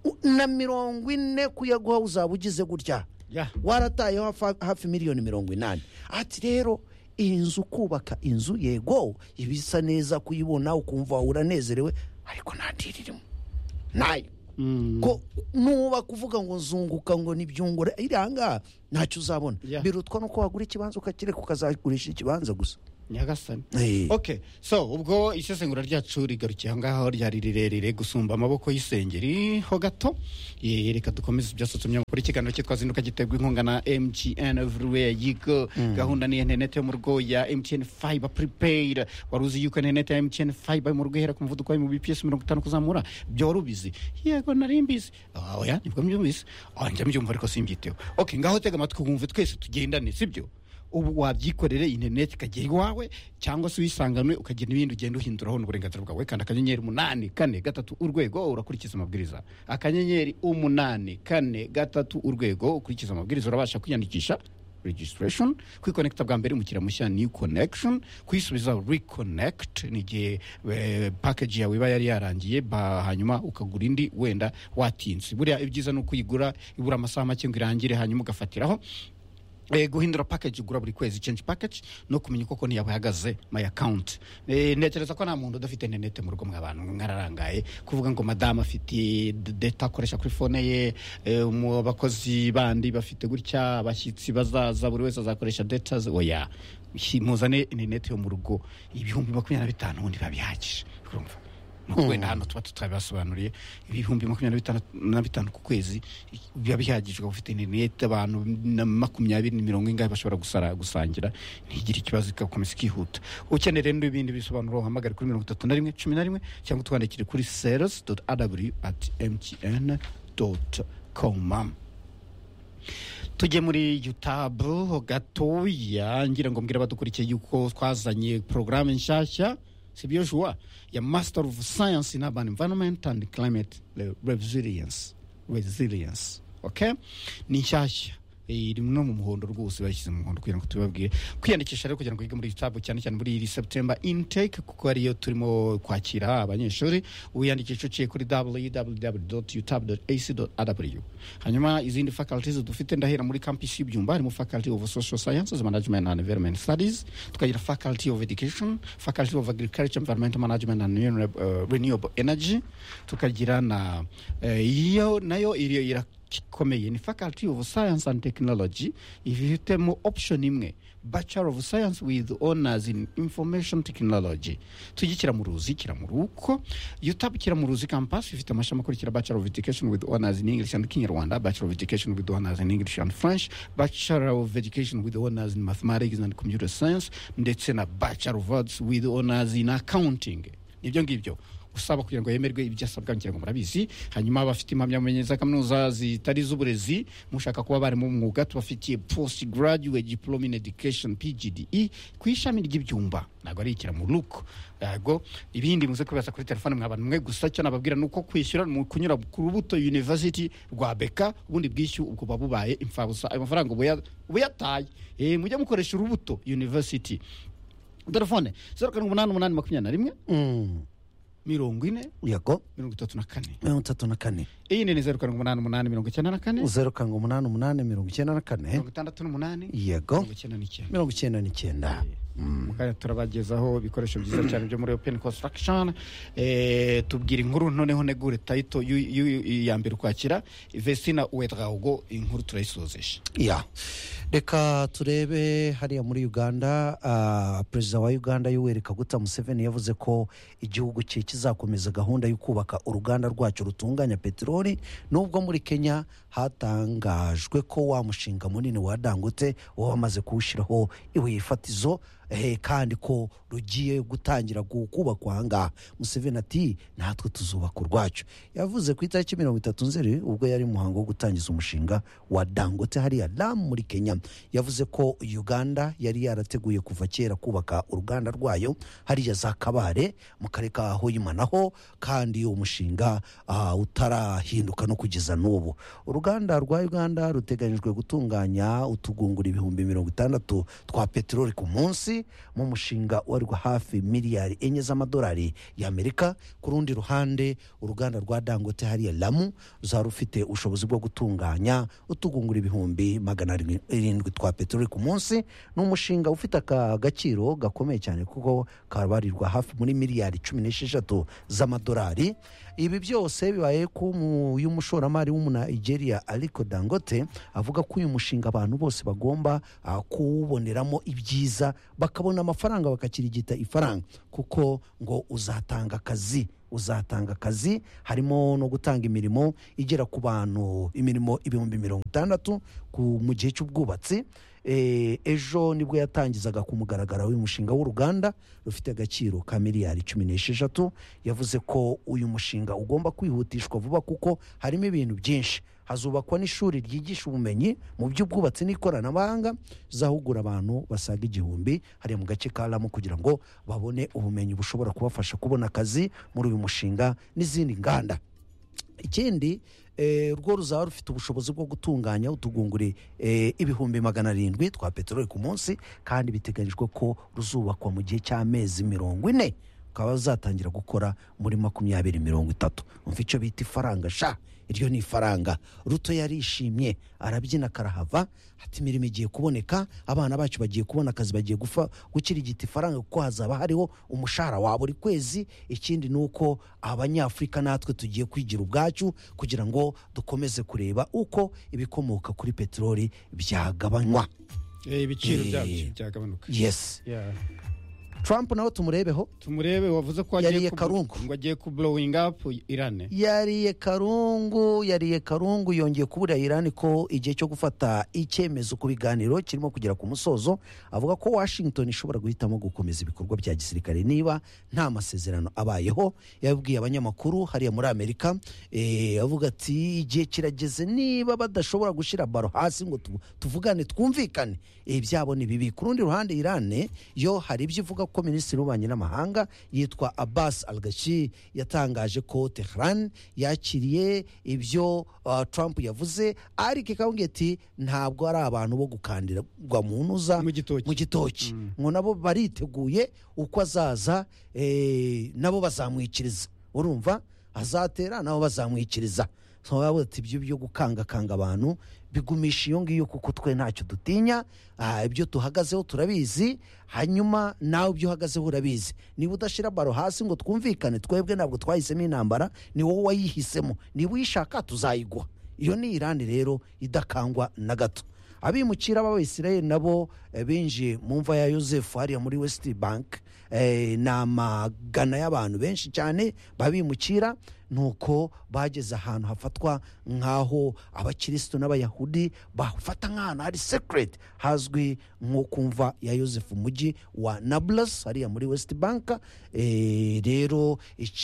u- na mirongo ine kuyaguha uzaba ugize gutya Ya. warataye hafi- hafi miliyoni mirongo inani ati rero iyi nzu kubaka inzu yego iba isa neza kuyibona ukumva uranezerewe ariko nta diri irimo nayo ko nuba kuvuga ngo nzunguka ngo nibyungure iriya ngaha ntacyo uzabona Yeah. birutwa nuko wagura ikibanza ukakireka ukazagurisha ikibanza gusa nyagasani Eh. ok so ubwo isesengura ryacu rigarukiye aho ngaho ryari rirerire gusumba amaboko y'isengeri ho gato Eh, reka dukomeze ibyasutse umunyamakuru ikiganiro cyitwa zinduka giterwa inkunga na mtn everywhere yigo gahunda ni interineti yo mu rugo ya mtn fiber prepaid wari uzi yuko interineti ya mtn fiber yo mu rugo ihera ku muvuduko wa mu bps mirongo itanu kuzamura byo wari ubizi yego nari mbizi Ah, oya nibwo mbyumvise Ah, njya mbyumva ariko simbyiteho ok ngaho tega amatwi wumve twese tugendane sibyo ubu wabyikorera interineti ikagera iwawe cyangwa se uyisanganwe ukagira ibindi ugenda uhinduraho n'uburenganzira bwawe kandi akanyenyeri umunani kane gatatu urwego urakurikiza amabwiriza akanyenyeri umunani kane gatatu urwego ukurikiza amabwiriza urabasha kwiyandikisha registration kwikonekita bwa mbere umukiriya mushya new connection kuyisubiza reconnect ni igihe eh, package yawe iba yari yarangiye ba- hanyuma ukagura indi wenda watinze buriya ibyiza ni ukuyigura ibura amasaha make ngo irangire hanyuma ugafatiraho Eh, guhindura package ugura buri kwezi change package no kumenya uko konti yawe ihagaze my account eh, ntekereza ko nta muntu udafite interineti mu rugo mw'abantu mwararangaye kuvuga ngo madamu afite d- data akoresha kuri fone ye eh, mu bakozi bandi bafite gutya abashyitsi bazaza buri wese azakoresha data ze oya Hi- muzane interineti yo mu rugo ibihumbi makumyabiri na bitanu ubundi biba bihagije urumva nuko wenda hano tuba tutabibasobanuriye ibihumbi makumyabiri na bitanu- na bitanu ku kwezi biba bihagije ukaba ufite interineti abantu na makumyabiri mirongo ingahe bashobora gusara gusangira ntigire ikibazo igakomeza ikihuta ukeneye rero ibindi bisobanuro uhamagare kuri mirongo itatu na rimwe cumi na rimwe cyangwa utwandikire kuri sales dot aw at mtn dot com tujye muri yutabu gatoya ngira ngo mbwira abadukurikiye yuko twazanye porogaramu nshyashya sibyo juwa ya master of science in urban environment and climate Re- resilience resilience okay ni nshyashya Eh, iri no mu muhondo rwose bayishyize mu muhondo kugira ngo tubibabwire kwiyandikisha rero kugira ngo yige muri yutabu cyane cyane muri iri september intake kuko ariyo turimo kwakira abanyeshuri wiyandikisha uciye kuri www.utab.ac.rw hanyuma izindi faculties dufite ndahera muri campus y'ibyumba harimo faculty of social sciences management and environment studies tukagira faculty of education faculty of agriculture environment management and renew- uh, renewable energy tukagira na eh, iyo nayo iriyo irakomeye ni faculty of science and technology ifitemo option imwe bachelor of science with honors in information technology tujye mu ruzi kiramuruko yutabu kiramuruzi campus ifite amashami akurikira bachelor of education with honors in english and kinyarwanda bachelor of education with honors in english and french bachelor of education with honors in mathematics and computer science ndetse na bachelor of arts with honors in accounting nibyo ngibyo usaba kugira ngo yemerwe ibyo asabwa ngira ngo murabizi hanyuma abafite impamyabumenyi za kaminuza zitari iz'uburezi mushaka kuba bari mu mwuga tubafitiye post graduate diploma in education pgde ku ishami ry'ibyumba ntabwo ari ikira mu ruko ntabwo ibindi muze kwibaza kuri telefone mwa bantu mwe gusa cyo nababwira ni uko kwishyura ni ukunyura ku rubuto university rwa beka ubundi bwishyu ubwo buba bubaye imfabusa ayo mafaranga uba ya- uba yataye Eh, mujye mukoresha urubuto university telefone zeru karindwi umunani umunani makumyabiri na rimwe mirongo ine yego mirongo itatu na kane mirongo itatu na kane iyi ni zeru karindwi umunani umunani mirongo icyenda na kane zeru karindwi umunani umunani mirongo icyenda na kane mirongo itandatu n'umunani yego mirongo icyenda n'icyenda mirongo icyenda n'icyenda kandi turabagezaho ibikoresho byiza cyane byo muri open construction eh, tubwira inkuru noneho negure tayito yu- yu- yu- ya mbere ukwakira vesina wedraugo inkuru turayisozesha ya reka turebe hariya muri uganda ah, perezida wa uganda yoweri kaguta museveni yavuze ko igihugu cye kizakomeza gahunda yo kubaka uruganda rwacyo rutunganya peteroli nubwo muri kenya hatangajwe ko wa mushinga munini wa dangote uba wamaze kuwushyiraho ibuye fatizo eh, kandi ko rugiye gutangira gu- kubakwa aha ngaha museveni ati natwe tuzubaka urwacu yavuze ku itariki mirongo itatu nzeri ubwo yari mu muhango wo gutangiza umushinga wa dangote hariya damu muri kenya yavuze ko uganda yari yarateguye kuva kera kubaka uruganda rwayo hariya za kabare mu karere ka hoyima naho kandi umushinga ah, utarahinduka no kugeza n'ubu uruganda rwa uganda ruteganyijwe gutunganya utugunguru ibihumbi mirongo itandatu twa peteroli ku munsi ubucuruzi mu mushinga ubarirwa hafi miliyari enye z'amadolari y'amerika ku rundi ruhande uruganda rwa dangote hariya lamu ruzaba rufite ubushobozi bwo gutunganya utugungura ibihumbi magana arindwi- irindwi twa peteroli ku munsi ni umushinga ufite aka gaciro gakomeye cyane kuko kabarirwa hafi muri miliyari cumi n'esheshatu z'amadolari ibi byose bibaye ko umu- uyu mushoramari w'umunaigeria ariko dangote avuga ko uyu mushinga abantu bose bagomba ah, kuwuboneramo ibyiza bakabona amafaranga bakakirigita ifaranga kuko ngo uzatanga akazi uzatanga akazi harimo no gutanga imirimo igera ku bantu imirimo ibihumbi mirongo itandatu ku- mu gihe cy'ubwubatsi Eh, ejo nibwo yatangizaga ku mugaragaro uyu mushinga w'uruganda rufite agaciro ka miliyari cumi n'esheshatu yavuze ko uyu mushinga ugomba kwihutishwa vuba kuko harimo ibintu byinshi hazubakwa n'ishuri ryigisha ubumenyi mu by'ubwubatsi n'ikoranabuhanga zahugura abantu basaga igihumbi hariya mu gace ka ramu kugira ngo babone ubumenyi bushobora kubafasha kubona akazi muri uyu mushinga n'izindi nganda ikindi eh, rwo ruzaba rufite ubushobozi bwo gutunganya utugunguri eh, ibihumbi magana arindwi twa peteroli ku munsi kandi biteganyijwe ko ruzubakwa mu gihe cy'amezi mirongo ine ukaba ruzatangira gukora muri makumyabiri mirongo itatu umva icyo bita ifaranga sha iryo ni ifaranga ruto yarishimye arabyina karahava ati imirimo igiye kuboneka abana bacu bagiye kubona akazi bagiye gufa gukirigita ifaranga kuko hazaba hariho umushahara wabo buri kwezi ikindi ni uko abanyafurika natwe tugiye kwigira ubwacu kugira ngo dukomeze kureba uko ibikomoka kuri peteroli byagabanywa Eh, ibiciro Eh. byabyo byagabanuka yes Yeah. trump nawe tumurebeho tumurebe wavuze ko Yariye agiye ku- karungu. ngo agiye ku blowing up irane yariye karungu yariye karungu yongeye kubura irani ko igihe cyo gufata icyemezo ku biganiro kirimo kugera ku musozo avuga ko washington ishobora guhitamo gukomeza ibikorwa bya gisirikare niba nta masezerano abayeho yabwiye abanyamakuru hariya muri amerika eh, avuga ati igihe kirageze niba badashobora gushyira baro hasi ngo tu- tuvugane twumvikane eh, byabo ni bibi ku rundi ruhande irane yo hari ibyo ivuga ko minisitiri w'ububanyi n'amahanga yitwa abbas al gashi yatangaje ko tehran yakiriye ibyo uh, trump yavuze ariko ikabwira ati ntabwo ari abantu bo gukandirwa mu ntuza Mu gitoki. gitoki ngo nabo bariteguye uko azaza eh, nabo bazamwikiriza urumva azatera nabo bazamwikiriza So, bavuga ati ibyo byo gukangakanga abantu bigumisha iyo ngiyo kuko twe ntacyo dutinya Ah, ibyo tuhagazeho turabizi hanyuma nawe ibyo uhagazeho urabizi niba udashyira baro hasi ngo twumvikane twebwe ntabwo twahisemo intambara ni wowe wayihisemo niba uyishaka tuzayigwa iyo ni irani rero idakangwa na gato abimukira b'abayisirayeli nabo eh, binjiye mu mva ya yosefu hariya muri west bank Eh, ni amagana y'abantu benshi cyane babimukira nuko bageze ahantu hafatwa nk'aho abakirisitu n'abayahudi bafata nk'ahantu hari sekireti hazwi nko kumva ya yosefu mujyi wa nablus hariya muri west bank Eh, rero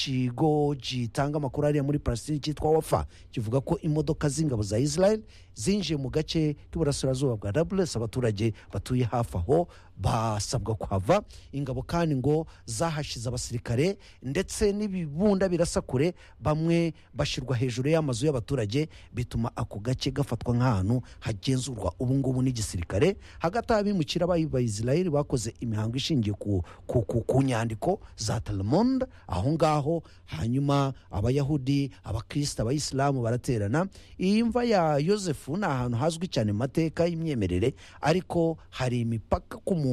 ikigo gitanga amakuru hariya muri palestine cyitwa wafa kivuga ko imodoka z'ingabo za israel zinjiye mu gace k'iburasirazuba bwa nablus abaturage batuye hafi aho basabwa kuhava ingabo kandi ngo zahashize abasirikare ndetse n'ibibunda birasa kure bamwe bashyirwa hejuru y'amazu y'abaturage bituma ako gace gafatwa nk'ahantu hagenzurwa ubungubu n'igisirikare hagati abimukira bayisirayeli bakoze imihango ishingiye ku, ku, ku, ku nyandiko za talmond aho ngaho hanyuma abayahudi abakristo abayisilamu baraterana iyi mva ya yosefu ni ahantu hazwi cyane mu mateka y'imyemerere ariko hari imipaka ku muntu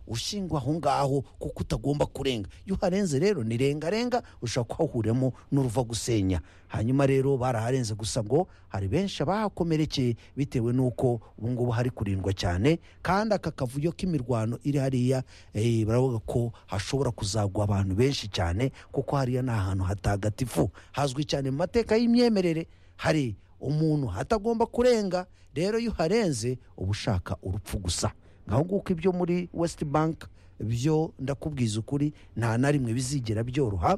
ushingwa aho ngaho kuko utagomba kurenga iyo uharenze rero ni rengarenga ushobora kuhahuriramo n'uruva gusenya hanyuma rero baraharenze gusa ngo hari benshi abahakomerekeye bitewe n'uko ubungubu hari kurindwa cyane kandi aka kavuyo k'imirwano iri hariya eh, baravuga ko hashobora kuzagwa abantu benshi cyane kuko hariya ni ahantu hatagatifu hazwi cyane mu mateka y'imyemerere hari umuntu hatagomba kurenga rero iyo uharenze uba ushaka urupfu gusa ngaho nguko ibyo muri west bank byo ndakubwiza ukuri nta na rimwe bizigera byoroha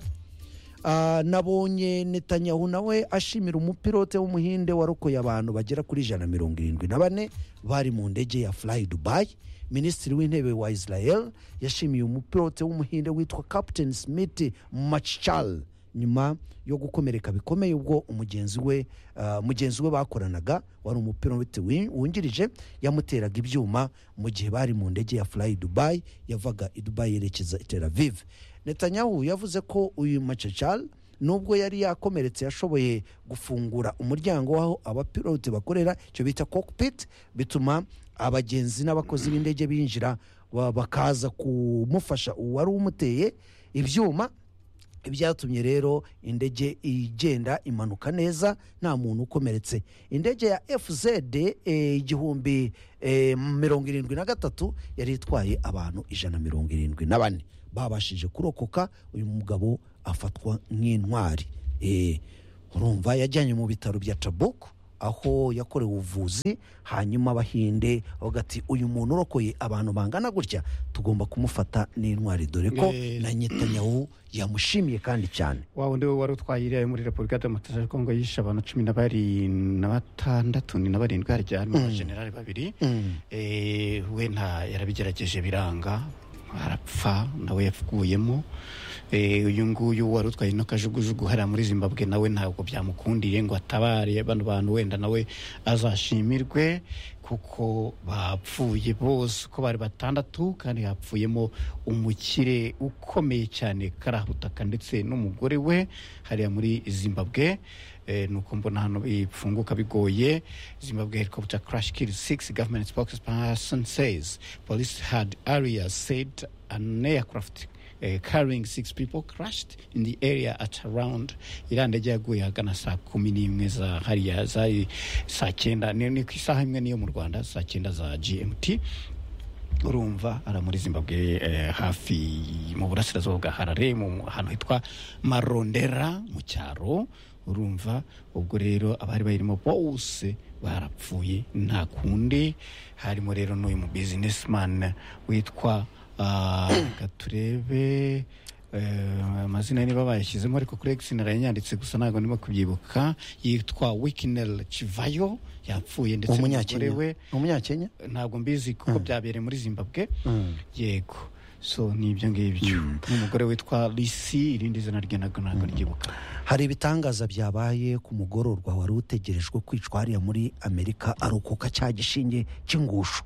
Ah, nabonye netanyahu nawe ashimira umupilote w'umuhinde warokoye abantu bagera kuri ijana na mirongo irindwi na bane bari mu ndege ya fly dubai minisitiri w'intebe wa israel yashimiye umupilote w'umuhinde witwa captain smith machchal nyuma yo gukomereka bikomeye ubwo umugenzi we ah, mugenzi we bakoranaga wari umupilote wi- wungirije yamuteraga ibyuma mu gihe bari mu ndege ya fly dubai yavaga i dubai yerekeza i tel aviv netanyahu yavuze ko uyu macacal nubwo yari yakomeretse yashoboye gufungura umuryango w'aho abapilote bakorera icyo bita cockpit bituma abagenzi n'abakozi b'indege binjira ba- bakaza kumufasha uwari umuteye ibyuma ibyatumye rero indege igenda imanuka neza nta muntu ukomeretse indege ya fz eh, igihumbi eh, mirongo irindwi na gatatu yari itwaye abantu ijana mirongo irindwi na bane babashije kurokoka uyu mugabo afatwa nk'intwari Eh, urumva yajyanywe mu bitaro bya tabuku aho yakorewe ubuvuzi hanyuma abahinde bavuga ati uyu muntu urokoye abantu bangana gutya tugomba kumufata n'intwari dore ko Eh, na netanyahu yamushimiye kandi cyane wa wundi we wari utwaye iriya yo muri repubulika demokarasi ya kongo yishe abantu cumi na barindwi na batandatu ni na barindwi harya harimo abajenerali babiri Eh, we nta yarabigerageje biranga arapfa nawe yapfuyemo Eh, uyu nguyu wari utwaye ino kajugujugu hariya muri zimbabwe nawe ntabwo byamukundiye ngo atabare bano bantu wenda nawe azashimirwe kuko bapfuye bose uko bari batandatu kandi hapfuyemo umukire ukomeye cyane karahutaka ndetse n'umugore we hariya muri zimbabwe Eh, ni uko mbona hano bipfunguka bigoye zimbabwe helicopter crash killed six government spokesperson says police had earlier said an aircraft eh, carrying six people crashed in the area at around iriya ndege yaguye ahagana saa kumi n'imwe za hariya zari saa cyenda ni ni ku isaha imwe niyo mu rwanda saa cyenda za gmt urumva ara muri zimbabwe eh, hafi mu burasirazuba bwa harare mu mu- ahantu hitwa marondera mu cyaro urumva ubwo rero abari bayirimo bose barapfuye nta kundi harimo rero n'uyu mu businessman witwa ah, reka turebe eh, amazina niba bayashyizemo ariko kuri X narayanyanditse gusa ntabwo ndimo kubyibuka yitwa wikinel kivayo yapfuye ndetse n'umugore umunyakenya we umunyakenya ntabwo mbizi kuko byabereye muri zimbabwe yego so ni ibyo ngibyo n'umugore witwa lisi irindi zina rye ntabwo ntabwo ryibuka hari ibitangaza byabaye ku mugororwa wari utegerejwe kwicwa hariya muri amerika arokoka cya gishinge cy'ingusho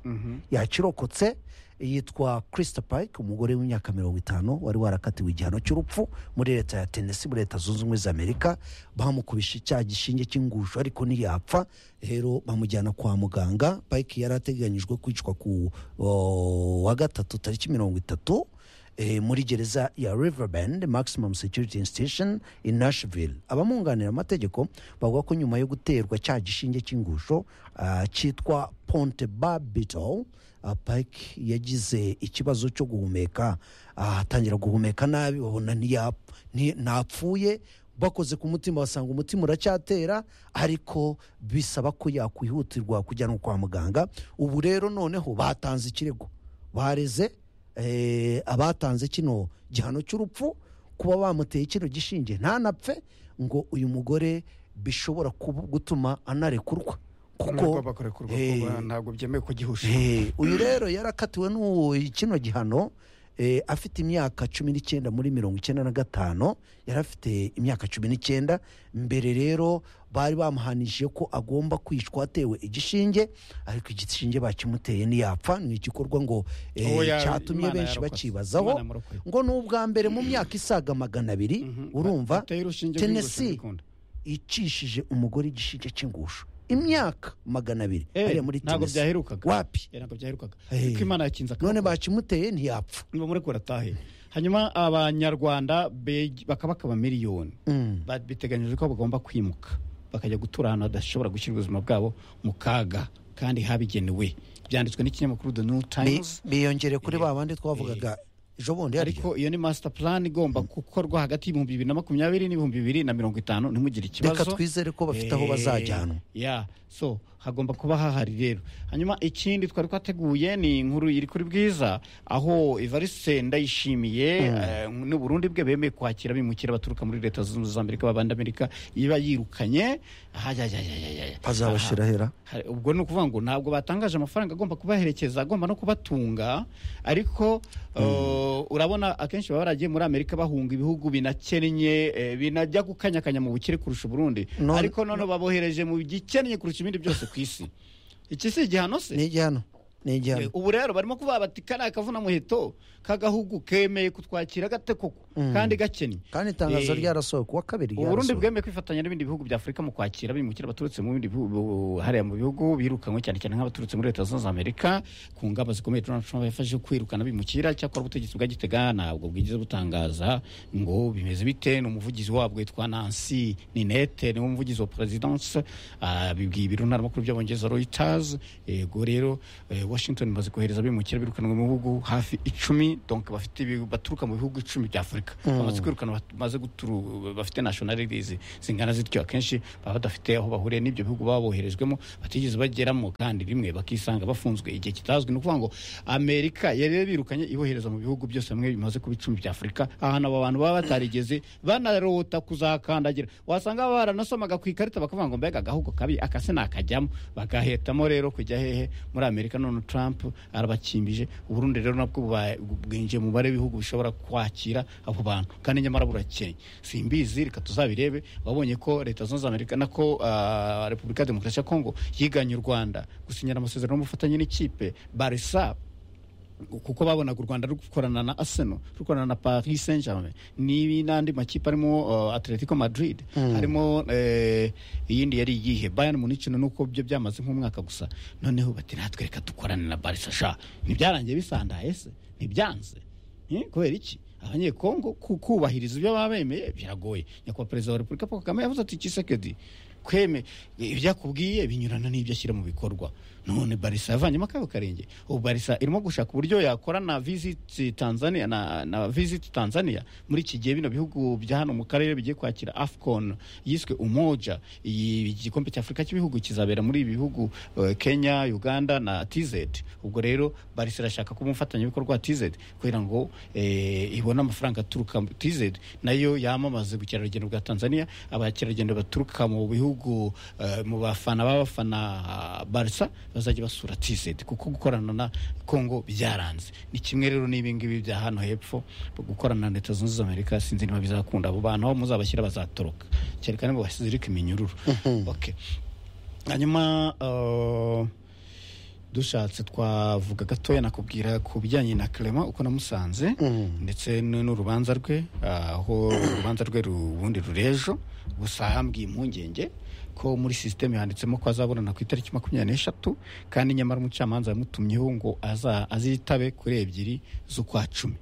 yakirokotse yitwa kirisita payike umugore w'imyaka mirongo itanu wari warakatiwe igihano cy'urupfu muri leta ya tenesi muri leta zunze ubumwe za amerika bamukubishe icyaha gishinge cy'ingusho ariko ntiyapfa rero bamujyana kwa muganga payike yari ateganyijwe kwicwa ku o, wa gatatu tariki mirongo itatu eh, muri gereza ya Riverbend Maximum Security Institution i Nashville abamwunganira amategeko bavuga ko nyuma yo guterwa cya gishinge cy'ingusho ah, cyitwa Ponte Barbital ah, Pike yagize ikibazo cyo guhumeka ah, atangira guhumeka nabi babona ntiyap- nti- ntapfuye bakoze ku mutima basanga umutima uracyatera ariko bisaba ko yakwihutirwa kujyanwa kwa muganga ubu rero noneho batanze ikirego bareze eh, abatanze kino gihano cy'urupfu kuba bamuteye kino gishinge ntanapfe ngo uyu mugore bishobora kuba- gutuma anarekurwa kuko Ntabwo bakurekurwa Eh, kuba ntabwo byemewe kugihusha Eh, uyu rero yarakatiwe n'uwo kino gihano eh, afite imyaka cumi n'icyenda muri mirongo icyenda na gatanu yari afite imyaka cumi n'icyenda mbere rero bari bamuhanishije ko agomba kwicwa atewe igishinge ariko igishinge bakimuteye ntiyapfa ni igikorwa ngo eh, Uwo ya- cyatumye Imana benshi yarokotse. bakibazaho Imana yamurokoye. ngo ni ubwa mbere mu myaka isaga magana abiri urumva Ateye urushinge rw'ingusho tenesi mbikunda. icishije umugore igishinge cy'ingusho imyaka magana abiri Eh, hariya muri ntabwo Tennessee. byaherukaga. wapi Eh, ntabwo byaherukaga Eh. ko imana yakinze akaboko. none bakimuteye ntiyapfa nibamurekura atahe hanyuma abanyarwanda beg- bakaba bakaba miliyoni Ba- biteganyijwe ko bagomba kwimuka bakajya gutura ahantu hadashobora gushyira ubuzima bwabo mu kaga kandi habigenewe byanditswe n'ikinyamakuru the new Bi- times biyongere kuri ba bandi twavugaga ejo bundi harya ariko iyo ni master plan igomba gukorwa hagati y'ibihumbi bibiri na makumyabiri n'ibihumbi bibiri na mirongo itanu ntimugire ikibazo reka twizere ko bafite aho Eh, bazajyanwa ya so hagomba kuba hahari rero hanyuma ikindi twari twateguye ni inkuru iri kuri bwiza aho evariste ndayishimiye eh, n'uburundi bwe bemeye kwakira bimukira baturuka muri leta zunze ubumwe za amerika babandamerika iba yirukanye ahajyajyajyajyajya azabashira hera Hari- ubwo ni ukuvuga ngo ntabwo batangaje amafaranga agomba kubaherekeza agomba no kubatunga ariko uh, Oh, urabona akenshi baba baragiye muri amerika bahunga ibihugu binakennye eh, binajya gukanyakanya mu bukire kurusha uburundi None- ariko none babohereje mu gikennye kurusha ibindi byose ku isi iki si igihano se ni igihano ni Eh, igihano ubu rero barimo kuvuga bati kariya kavuna muheto k'agahugu kemeye kutwakira gate koko kandi gakennye kandi itangazo Eh, ryarasohoye kuwa kabiri uburundi ryarasohoye. bwemeye kwifatanya n'ibindi bihugu bya afurika mu kwakira abimukira baturutse mu bindi bihugu hariya mu bihugu birukanywe cyane cyane nk'abaturutse muri leta zunze ubumwe za amerika ku ngamba zikomeye donald trump yafashe kwirukana abimukira cyakora ubutegetsi bwa gitega ntabwo bwigeze butangaza ngo bimeze bite ni umuvugizi wabwo witwa nancy ninete niwe umuvugizi wa perezidanse bibwiye ibiro ntaramakuru by'abongereza reuters yego rero eh, washington imaze kohereza abimukira birukanwe mu bihugu hafi icumi donc bafite ibi- baturuka mu bihugu icumi bya afurika bamaze kwirukana bat- bamaze guturu bafite nationalities zingana zityo akenshi baba badafite aho bahuriye n'ibyo bihugu baba boherejwemo batigeze bageramo kandi rimwe bakisanga bafunzwe igihe kitazwi ni ukuvuga ngo amerika yari birukanye ibohereza mu bihugu byose bimwe bimaze kuba icumi bya afurika ahantu abo bantu baba batarigeze banarota kuzakandagira wasanga baba baranasomaga ku ikarita bakavuga ngo mbega agahugu kabi akase nakajyamo bagahetamo rero kujya hehe muri amerika none trump arabakimbije uburundi rero nabwo bubaye- bwinjiye mu mubare w'ibihugu bishobora kwakira abo bantu kandi nyamara burakeye simbizi reka tuzabirebe babonye ko leta zunze ubumwe za amerika nako ah, repubulika ya demokarasi ya kongo yiganye u rwanda gusinyira amasezerano y'ubufatanye n'ikipe barisa kuko babonaga u rwanda rukorana na arsenal rukorana na paris saint germain n'ibi n'andi makipe arimo uh, atletico madrid harimo eh, iyindi yari iyihe bayern munich nuko byo byamaze nk'umwaka gusa noneho bati natwe reka dukorane na barca sha ntibyarangiye bisandaye se ntibyanze Eh, kubera iki abanyekongo ku- kubahiriza ibyo baba bemeye biragoye nyakubahwa perezida wa repubulika paul kagame yavuze ati kisekedi kweme ibyo akubwiye binyurana n'ibyo ashyira mu bikorwa none barisa yavanyemo akabo karenge ubu barisa irimo gushaka uburyo yakora na visit tanzania na, na visit tanzania muri iki gihe bino bihugu bya hano mu karere bigiye kwakira afcon yiswe umoja iyi igikombe cy'afurika cy'ibihugu kizabera muri ibi bihugu eh, kenya uganda na tz ubwo rero barisa irashaka kuba umufatanyabikorwa wa tz kugira ngo eh, ibone amafaranga aturuka mu tz nayo yamamaze ubukerarugendo bwa tanzania abakerarugendo baturuka mu bihugu eh, mu bafana b'abafana ah, barisa bazajya basura tz kuko gukorana na congo byaranze ni kimwe rero n'ibingibi bya hano hepfo gukorana na leta zunze ubumwe za amerika sinzi niba bizakunda abo bantu aho muzabashyira bazatoroka cyerekana ngo basizirike iminyururu okay. hanyuma eh, dushatse twavuga gatoya nakubwira ku bijyanye na clement uko namusanze ndetse n- n'urubanza rwe ah, aho urubanza rwe ru- ubundi rurejo gusa hambwiye impungenge ko muri sisiteme handitsemo ko azaburana ku itariki makumyabiri n'eshatu kandi nyamara umucamanza yamutumyeho ngo aza- azitabe kuri ebyiri z'ukwa cumi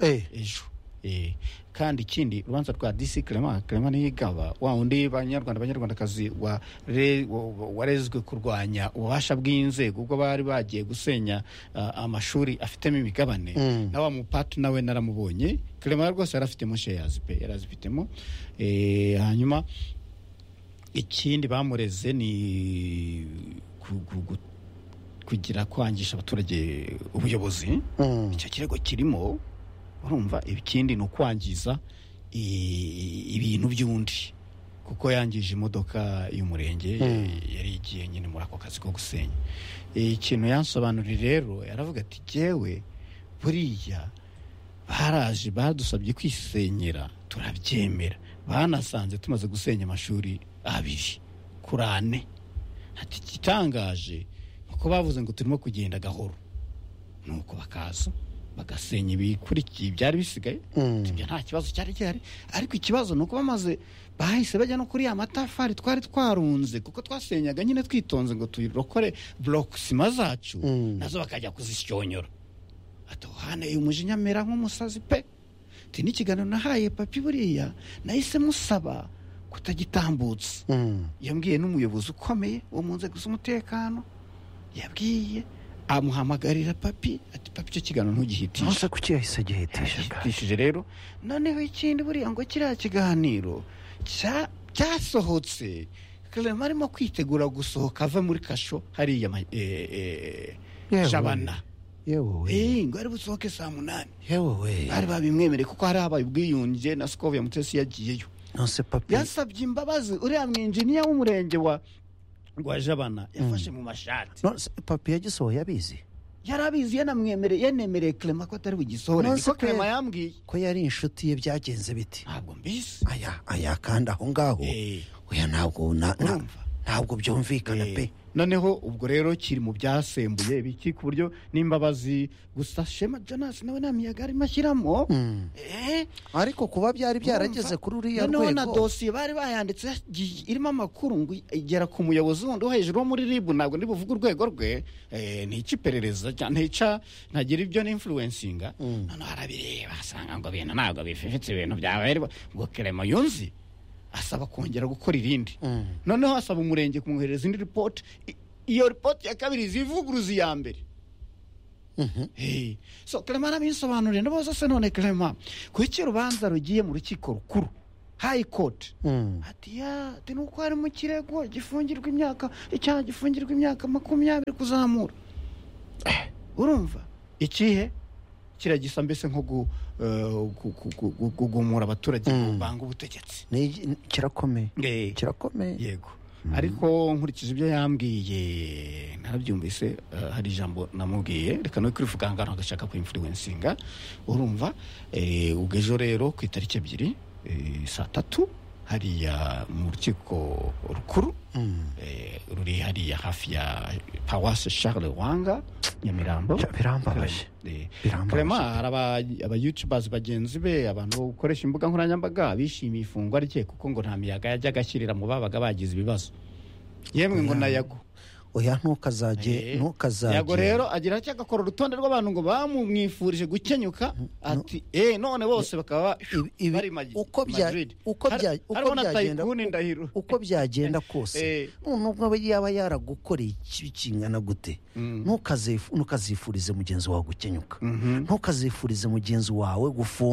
Eh, ejo Eh, kandi ikindi urubanza rwa disi clement clement niyigaba wa undi banyarwanda banyarwandakazi wa- re- wa- wa- warezwe kurwanya ububasha bw'inzego ubwo bari bagiye gusenya ah, amashuri afitemo imigabane na wa mupati nawe naramubonye clement rwose yari afitemo sheyazi pe yari azifitemo Eh, hanyuma ikindi bamureze ni ku- ku- ku- kugira kwangisha abaturage ubuyobozi icyo kirego kirimo urumva ikindi ni ukwangiza i- ibintu by'undi kuko yangije imodoka y'umurenge yari igiye nyine muri ako kazi ko gusenya ikintu yansobanuriye rero yaravuga ati jyewe buriya baraje badusabye kwisenyera turabyemera banasanze tumaze gusenya amashuri abiri kuri ane ati igitangaje ni uko bavuze ngo turimo kugenda gahoro nuko bakaza bagasenya ibikurikiye byari bisigaye ibyo nta kibazo cyari gihari ariko ikibazo ni uko bamaze bahise bajya no kuri ya matafari twari twarunze kuko twasenyaga nyine twitonze ngo turokore burokisima zacu nazo bakajya kuzisyonyora atohaneye umujinya amera nk'umusazi pe Ati, n'ikiganiro nahaye papi buriya nahise musaba kutagitambutsa yambwiye n'umuyobozi ukomeye wo mu nzego z'umutekano yabwiye amuhamagarira papi ati papi icyo kiganiro ntugihitishe ntuze kuki yahise agihitisha bwa yashyikirijwe rero noneho ikindi buriya ngo kiriya kiganiro cya- cyasohotse clement arimo kwitegura gusohoka ava muri kasho hariya ma- eh, eh, Yewe. jabana yewe we Eh, ngo ari busohoke saa munani yewe we bari babimwemereye kuko hari abaye ubwiyunge na sikovu ya mutesi yagiyeyo nonse papi yasabye imbabazi uriya mwinjiniya w'umurenge wa wa jabana yafashe mu mashati nonse papi yagisohoye abizi yarabizi yanamwemereye yanemereye clement ko atari bugisohore Umunsi niko pe- clement yambwiye ko yari inshuti ye byagenze bite ntabwo mbizi aya aya kandi aho ngaho Eh. oya ntabwo na- na- Urumva? ntabwo byumvikana Eh, pe noneho ubwo rero kiri mu byasembuye biki ku buryo n'imbabazi gusa shema jonas nawe nta miyaga arimo ashyiramo Eh, ariko kuba byari byarageze urumva? kuri uriya noneho na rwego dosiye bari bayanditse yagiye- irimo amakuru ngo igera ku muyobozi wundi wo hejuru wo muri ribu ntabwo ndi buvuge urwego rwe eh, ntica iperereza cyane ntica ntagira ibyo n'influencinga noneho arabireba asanga ngo ibintu ntabwo bififitse ibintu byabaye ariko ngo keremo yunzi asaba kongera gukora irindi noneho asaba umurenge kumwohereza indi ripoti I- iyo ripoti ya kabiri zivuguruza iya mbere Hey, so clement arabinsobanuriye ndabona se none clement kuki urubanza rugiye mu rukiko rukuru high court Mm. ati ya ati nuko hari mu kirego gifungirwa imyaka icyaha gifungirwa imyaka makumyabiri kuzamura Eh, urumva ikihe kiriya gisa mbese nko gu- eh, gu- gu- gu- gu- kugumura abaturage banga ubutegetsi Ni iki- ni- kirakomeye Eh, kirakomeye yego ariko nkurikije ibyo yambwiye narabyumvise eh, hari ijambo namubwiye reka no kurivuga ngo agashaka kwimfuriwensinga urumva eh, ubwo ejo rero ku itariki ebyiri eh, saa tatu hariya mu rukiko rukuru eh, ruri hariya hafi ya pawase charles wanga nyamirambo Cya- birambabaje Eh, Birambabaje. Clement hari aba- abayutubazi bagenzi be abantu bo gukoresha imbuga nkoranyambaga bishimiye ifungwa rye kuko ngo nta miyaga yajyaga ashyirira mu babaga bagize ibibazo yemwe ngo na yago oya ntukazajye Eh, ntukazajye yago rero agira atya agakora urutonde rw'abantu ngo bamumwifurije gukenyuka ati eh none bose bakaba Ibi- ibi- bari magi- uko bya- Madrid. uko Har- bya- uko harimo na byagenda- Tycoon Ndahiro. uko byagenda kose Eh. nubwo aba yaba yaragukoreye ikibi kingana gute ntukazifu- ntukazifurize mugenzi wawe gukenyuka ntukazifurize mugenzi wawe gufungwa